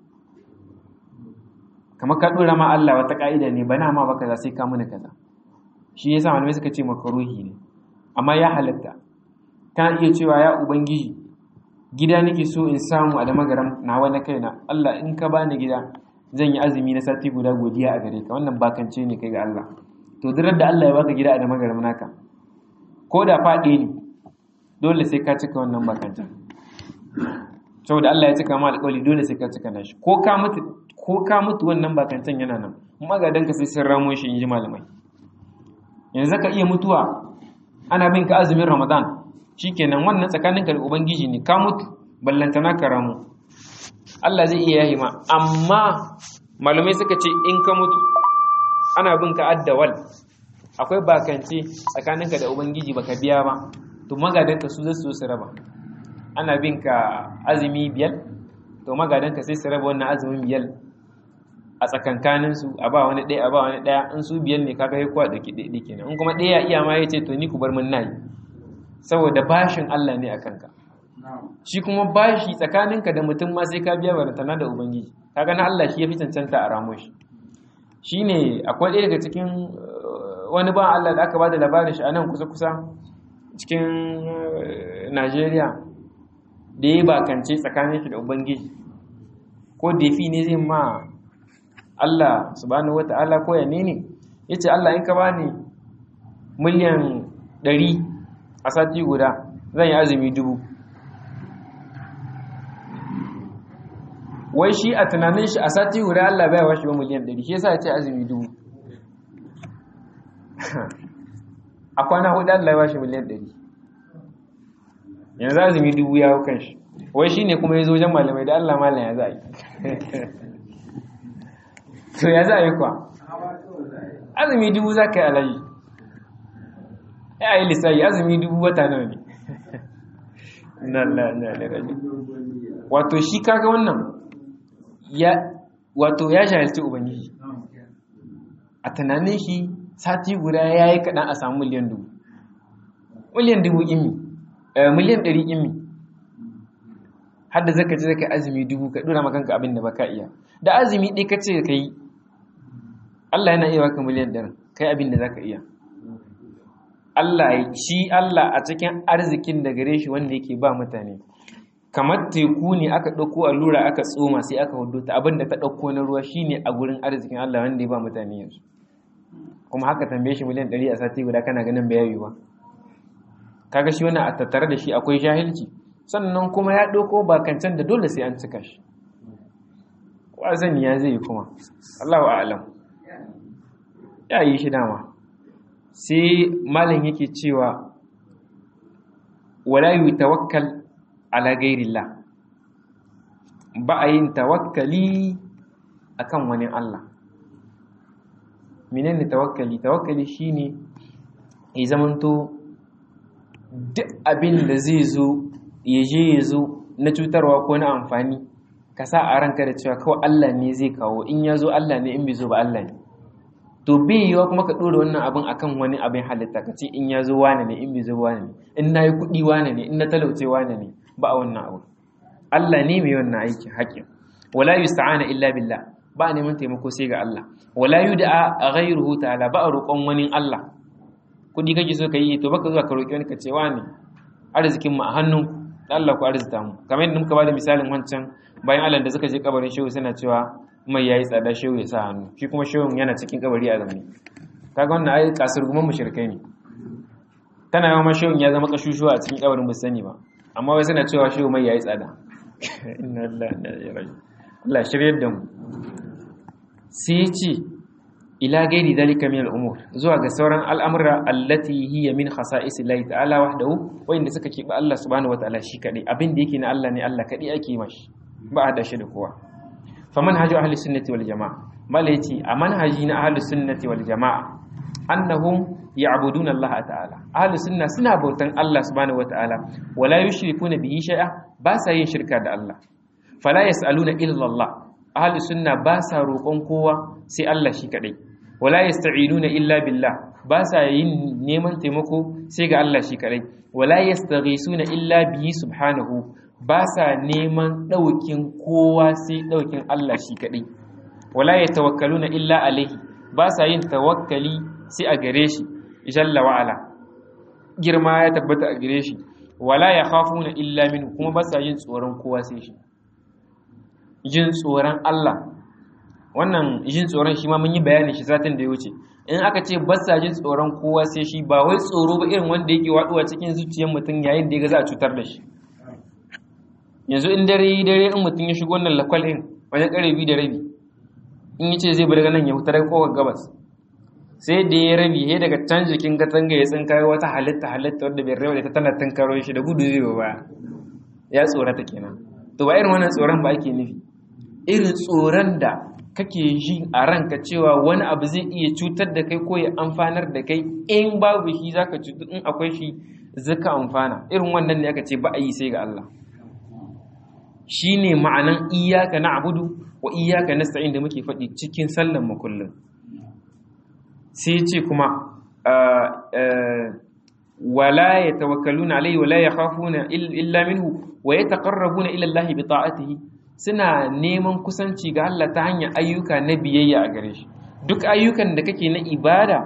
kamar ka dora ma Allah wata ka'ida ne bana ma baka za sai ka muni kaza shi yasa malamai suka ce makaruhi ne amma ya halatta kana iya cewa ya ubangiji gida nake so in samu a da magaram nawa na kaina Allah in ka bani gida zan yi azumi na sati guda godiya a gare ka wannan bakance ne kai ga Allah to dirar da Allah ya baka gida a da magaram naka ko da faɗe ne dole sai ka cika wannan bakancen saboda Allah ya cika ma alƙawari dole sai ka cika nashi ko ka mutu ko ka mutu wannan bakancen yana nan magadan ka sai sun ramo shi in ji malamai yanzu ka iya mutuwa ana bin ka azumin Ramadan shikenan wannan tsakaninka da ubangiji ne ka mutu ballantana ka ramu Allah zai iya yahi ma amma malamai suka ce in ka mutu ana bin ka addawal akwai bakance tsakaninka da ubangiji baka biya ba to magadanka su zai su raba ana bin ka azumi biyar to magadanka sai su raba wannan azumin biyar a tsakankanin su a ba wani ɗaya a ba wani ɗaya in su biyar ne kaga ya kuwa da ɗaya kenan in kuma ɗaya iya ma ya ce to ni ku bar min nayi saboda bashin Allah ne a kanka shi kuma bashi tsakaninka da mutum ma sai ka biya barantana da ubangiji kaga na Allah shi ya fi cancanta a ramo shi shine akwai ɗaya daga cikin wani ba Allah da aka ba da labarin shi a nan kusa-kusa cikin Najeriya da ya bakance tsakanin shi da ubangiji ko defi ne zai ma Allah subhanahu wata'ala ko ya ne ne ya ce Allah in ka bani miliyan ɗari a sati guda zan yi azumi dubu wai shi a tunanin shi a sati guda Allah bai washe ba miliyan 100 shi yasa ya ce azumi dubu a kwana hudu Allah ya washe miliyan 100 yanzu azumi dubu ya hau kan shi wai shi ne kuma ya zo wajen malamai da Allah malam ya za a yi to ya za a yi kwa azumi dubu za ka yi alayi ya yi lissayi azumi dubu wata nawa ne na na na na wato shi kaga wannan ya wato ya jahilci ubangiji a tunanin shi sati guda ya yi kaɗan a samu miliyan dubu miliyan dubu imi miliyan ɗari imi hadda zaka ce zaka azumi dubu ka ɗora makanka abin da baka iya da azumi ɗaya ka ce ka yi Allah yana iya baka miliyan ɗarin kai abin da zaka iya Allah shi Allah a cikin arzikin da gare shi wanda yake ba mutane kamar teku ne aka ɗauko allura aka tsoma sai aka hudu ta abinda ta ɗauko na ruwa shine a gurin arzikin Allah wanda ya ba mutane yanzu kuma haka tambaye shi miliyan ɗari a sati guda kana ganin bai yayi ba kaga shi wannan a tattare da shi akwai jahilci sannan kuma ya ɗauko bakancan da dole sai an cika shi wazan ya zai yi kuma Allahu a'lam ya yi shi dama sai malam yake cewa wala yutawakkal ala gairillah ba a yin tawakkali akan wani Allah menene tawakkali tawakkali shine ya zamanto duk abin da zai zo ya je ya zo na cutarwa ko na amfani ka sa a ranka da cewa kawai Allah ne zai kawo in ya zo Allah ne in bai zo ba Allah ne to bai yiwa kuma ka ɗora wannan abin akan wani abin halitta ka ce in ya zo wane ne in bai zo wane ne in na yi kuɗi wane ne in na talauce wane ne ba a wannan abu Allah ne mai wannan aikin haƙƙin wala yusta'ana illa billah ba a neman taimako sai ga Allah wala yud'a ghayruhu ta'ala ba a roƙon wani Allah kuɗi kake so ka yi to baka zuwa ka roƙi wani ka ce wane arzikin mu a hannun Allah ku arzita mu kamar yadda muka bada misalin wancan bayan Allah da suka je kabarin shehu suna cewa mai yayi tsada shehu ya sa hannu shi kuma shehun yana cikin kabari a zamani kaga wannan ai kasar guman mushrikai ne tana yawan shehun ya zama kashushuwa a cikin kabarin musani ba amma wai suna cewa shehu mai yayi tsada inna lillahi wa inna ilaihi raji'un Allah shiryar da mu sai ce ila gairi dalika min al-umur zuwa ga sauran al'amura allati hiya min khasa'is Allah ta'ala wahdahu wanda suka kiba Allah subhanahu wa ta'ala shi kadai abin da yake na Allah ne Allah kadai ake mashi ba a da shi da kowa fa manhaju ahli sunnati wal jamaa malaiti a manhaji na ahli sunnati wal jamaa annahum ya'buduna Allah ta'ala ahli sunna suna bautan Allah subhanahu wa ta'ala wala yushrikuna bihi shay'a ba sa yin shirka da Allah fala yas'aluna illa Allah ahli sunna ba sa roƙon kowa sai Allah shi kadai wala yasta'inuna illa billah ba sa yin neman taimako sai ga Allah shi kadai wala yastaghisuna illa bihi subhanahu ba sa neman daukin kowa sai daukin Allah shi kadai wala yatawakkaluna illa alaihi ba sa yin tawakkali sai a gare shi jalla wa ala girma ya tabbata a gare shi wala yakhafuna illa minhu kuma ba sa yin tsoron kowa sai shi jin tsoron Allah wannan jin tsoron shi ma mun yi bayani shi satin da ya wuce in aka ce ba sa jin tsoron kowa sai shi ba wai tsoro ba irin wanda yake waduwa cikin zuciyar mutum yayin da ya ga za a cutar da shi yanzu in dare yi dare in mutum ya shigo wannan lakwal in wajen kare biyu da rabi in ya ce zai bar ganin ya huta daga kowar gabas sai da ya rabi ya daga can jikin katanga ya tsinkayo wata halitta halitta wadda bai rawa da ta tana tunkaro shi da gudu zai ba ya tsorata kenan to ba irin wannan tsoron ba ake nufi irin tsoron da kake ji a ranka cewa wani abu zai iya cutar da kai ko ya amfanar da kai in babu shi zaka cutu in akwai shi zaka amfana irin wannan ne aka ce ba a yi sai ga Allah shine ma'anan iyyaka na'budu wa iyyaka nasta'in da muke faɗi cikin sallan mu kullum sai ce kuma wala yatawakkaluna alayhi wala yakhafuna illa minhu wa yataqarrabuna ila Allah bi ta'atihi suna neman kusanci ga Allah ta hanyar ayyuka na biyayya a gare shi duk ayyukan da kake na ibada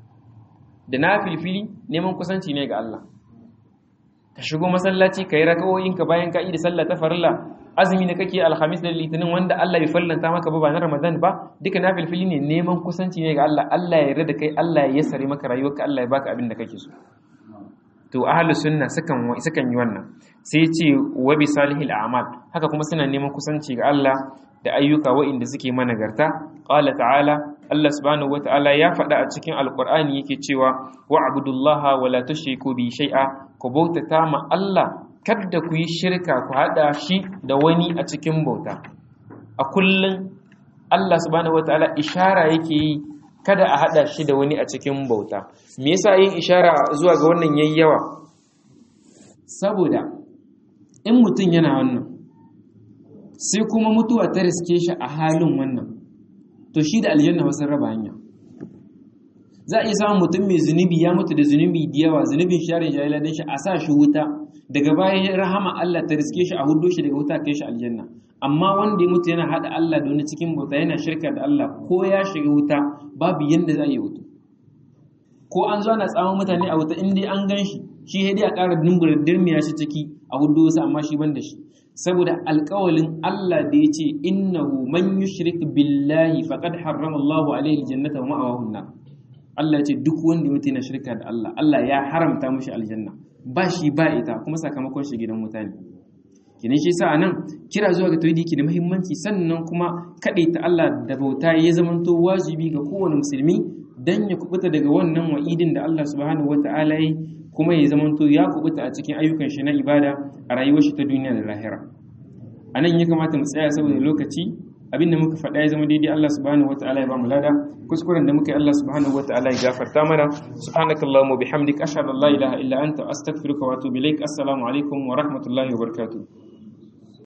da na filfili neman kusanci ne ga Allah ka shigo masallaci ka yi rakawoyinka bayan ka da sallah ta farilla azumi da kake alhamis da litinin wanda Allah bai fallanta maka ba ba na ramadan ba duka na filfili ne neman kusanci ne ga Allah Allah ya yarda da kai Allah ya yassare maka rayuwarka Allah ya baka abin da kake so to ahlus sunna sukan sukan yi wannan sai ce wa bi salihil a'mal haka kuma suna neman kusanci ga Allah da ayyuka wa'inda suke managarta qala ta'ala Allah subhanahu wata'ala ya faɗa a cikin alqur'ani yake cewa wa'budullaha wa la tushriku bi shay'a ku bautata ma Allah kada ku yi shirka ku hada shi da wani a cikin bauta a kullun Allah subhanahu wata'ala ishara yake yi kada a hada shi da wani a cikin bauta me yasa yin ishara zuwa ga wannan yayi yawa saboda in mutum yana wannan sai kuma mutuwa ta riske shi a halin wannan to shi da aljanna wasu raba hanya za a iya samun mutum mai zunubi ya mutu da zunubi da yawa zunubin sharin jahilan shi a sa shi wuta daga bayan rahama Allah ta riske shi a hudu shi daga wuta kai shi aljanna amma wanda ya mutu yana hada Allah da wani cikin bauta yana shirka da Allah ko ya shiga wuta babu yanda za a yi wuta ko an zo ana tsawon mutane a wuta in dai an gan shi shi dai a ƙara dimbura dirmiya shi ciki a hudu wasu amma shi ban da shi saboda alƙawalin Allah da ya ce innahu man yushrik billahi faqad harrama Allahu alaihi aljannata wa ma'awahu an Allah ya ce duk wanda mutum yana shirka da Allah Allah ya haramta mishi aljanna ba shi ba ita kuma sakamakon shi gidan mutane kenan shi yasa anan kira zuwa ga tauhidi ke da muhimmanci sannan kuma ta Allah da bauta ya zamanto wajibi ga kowane musulmi dan ya kubuta daga wannan wa'idin da Allah subhanahu wata'ala yi kuma ya zamanto ya kubuta a cikin ayyukan shi na ibada a rayuwar shi ta duniya da lahira anan ya kamata mu tsaya saboda lokaci abin da muka faɗa ya zama daidai Allah subhanahu wataala ya ba mu lada kuskuren da muka yi Allah subhanahu wataala ya gafarta mana subhanakallahumma bihamdika ashhadu an la ilaha illa anta astaghfiruka wa atubu ilaik assalamu alaikum wa rahmatullahi wa barakatuh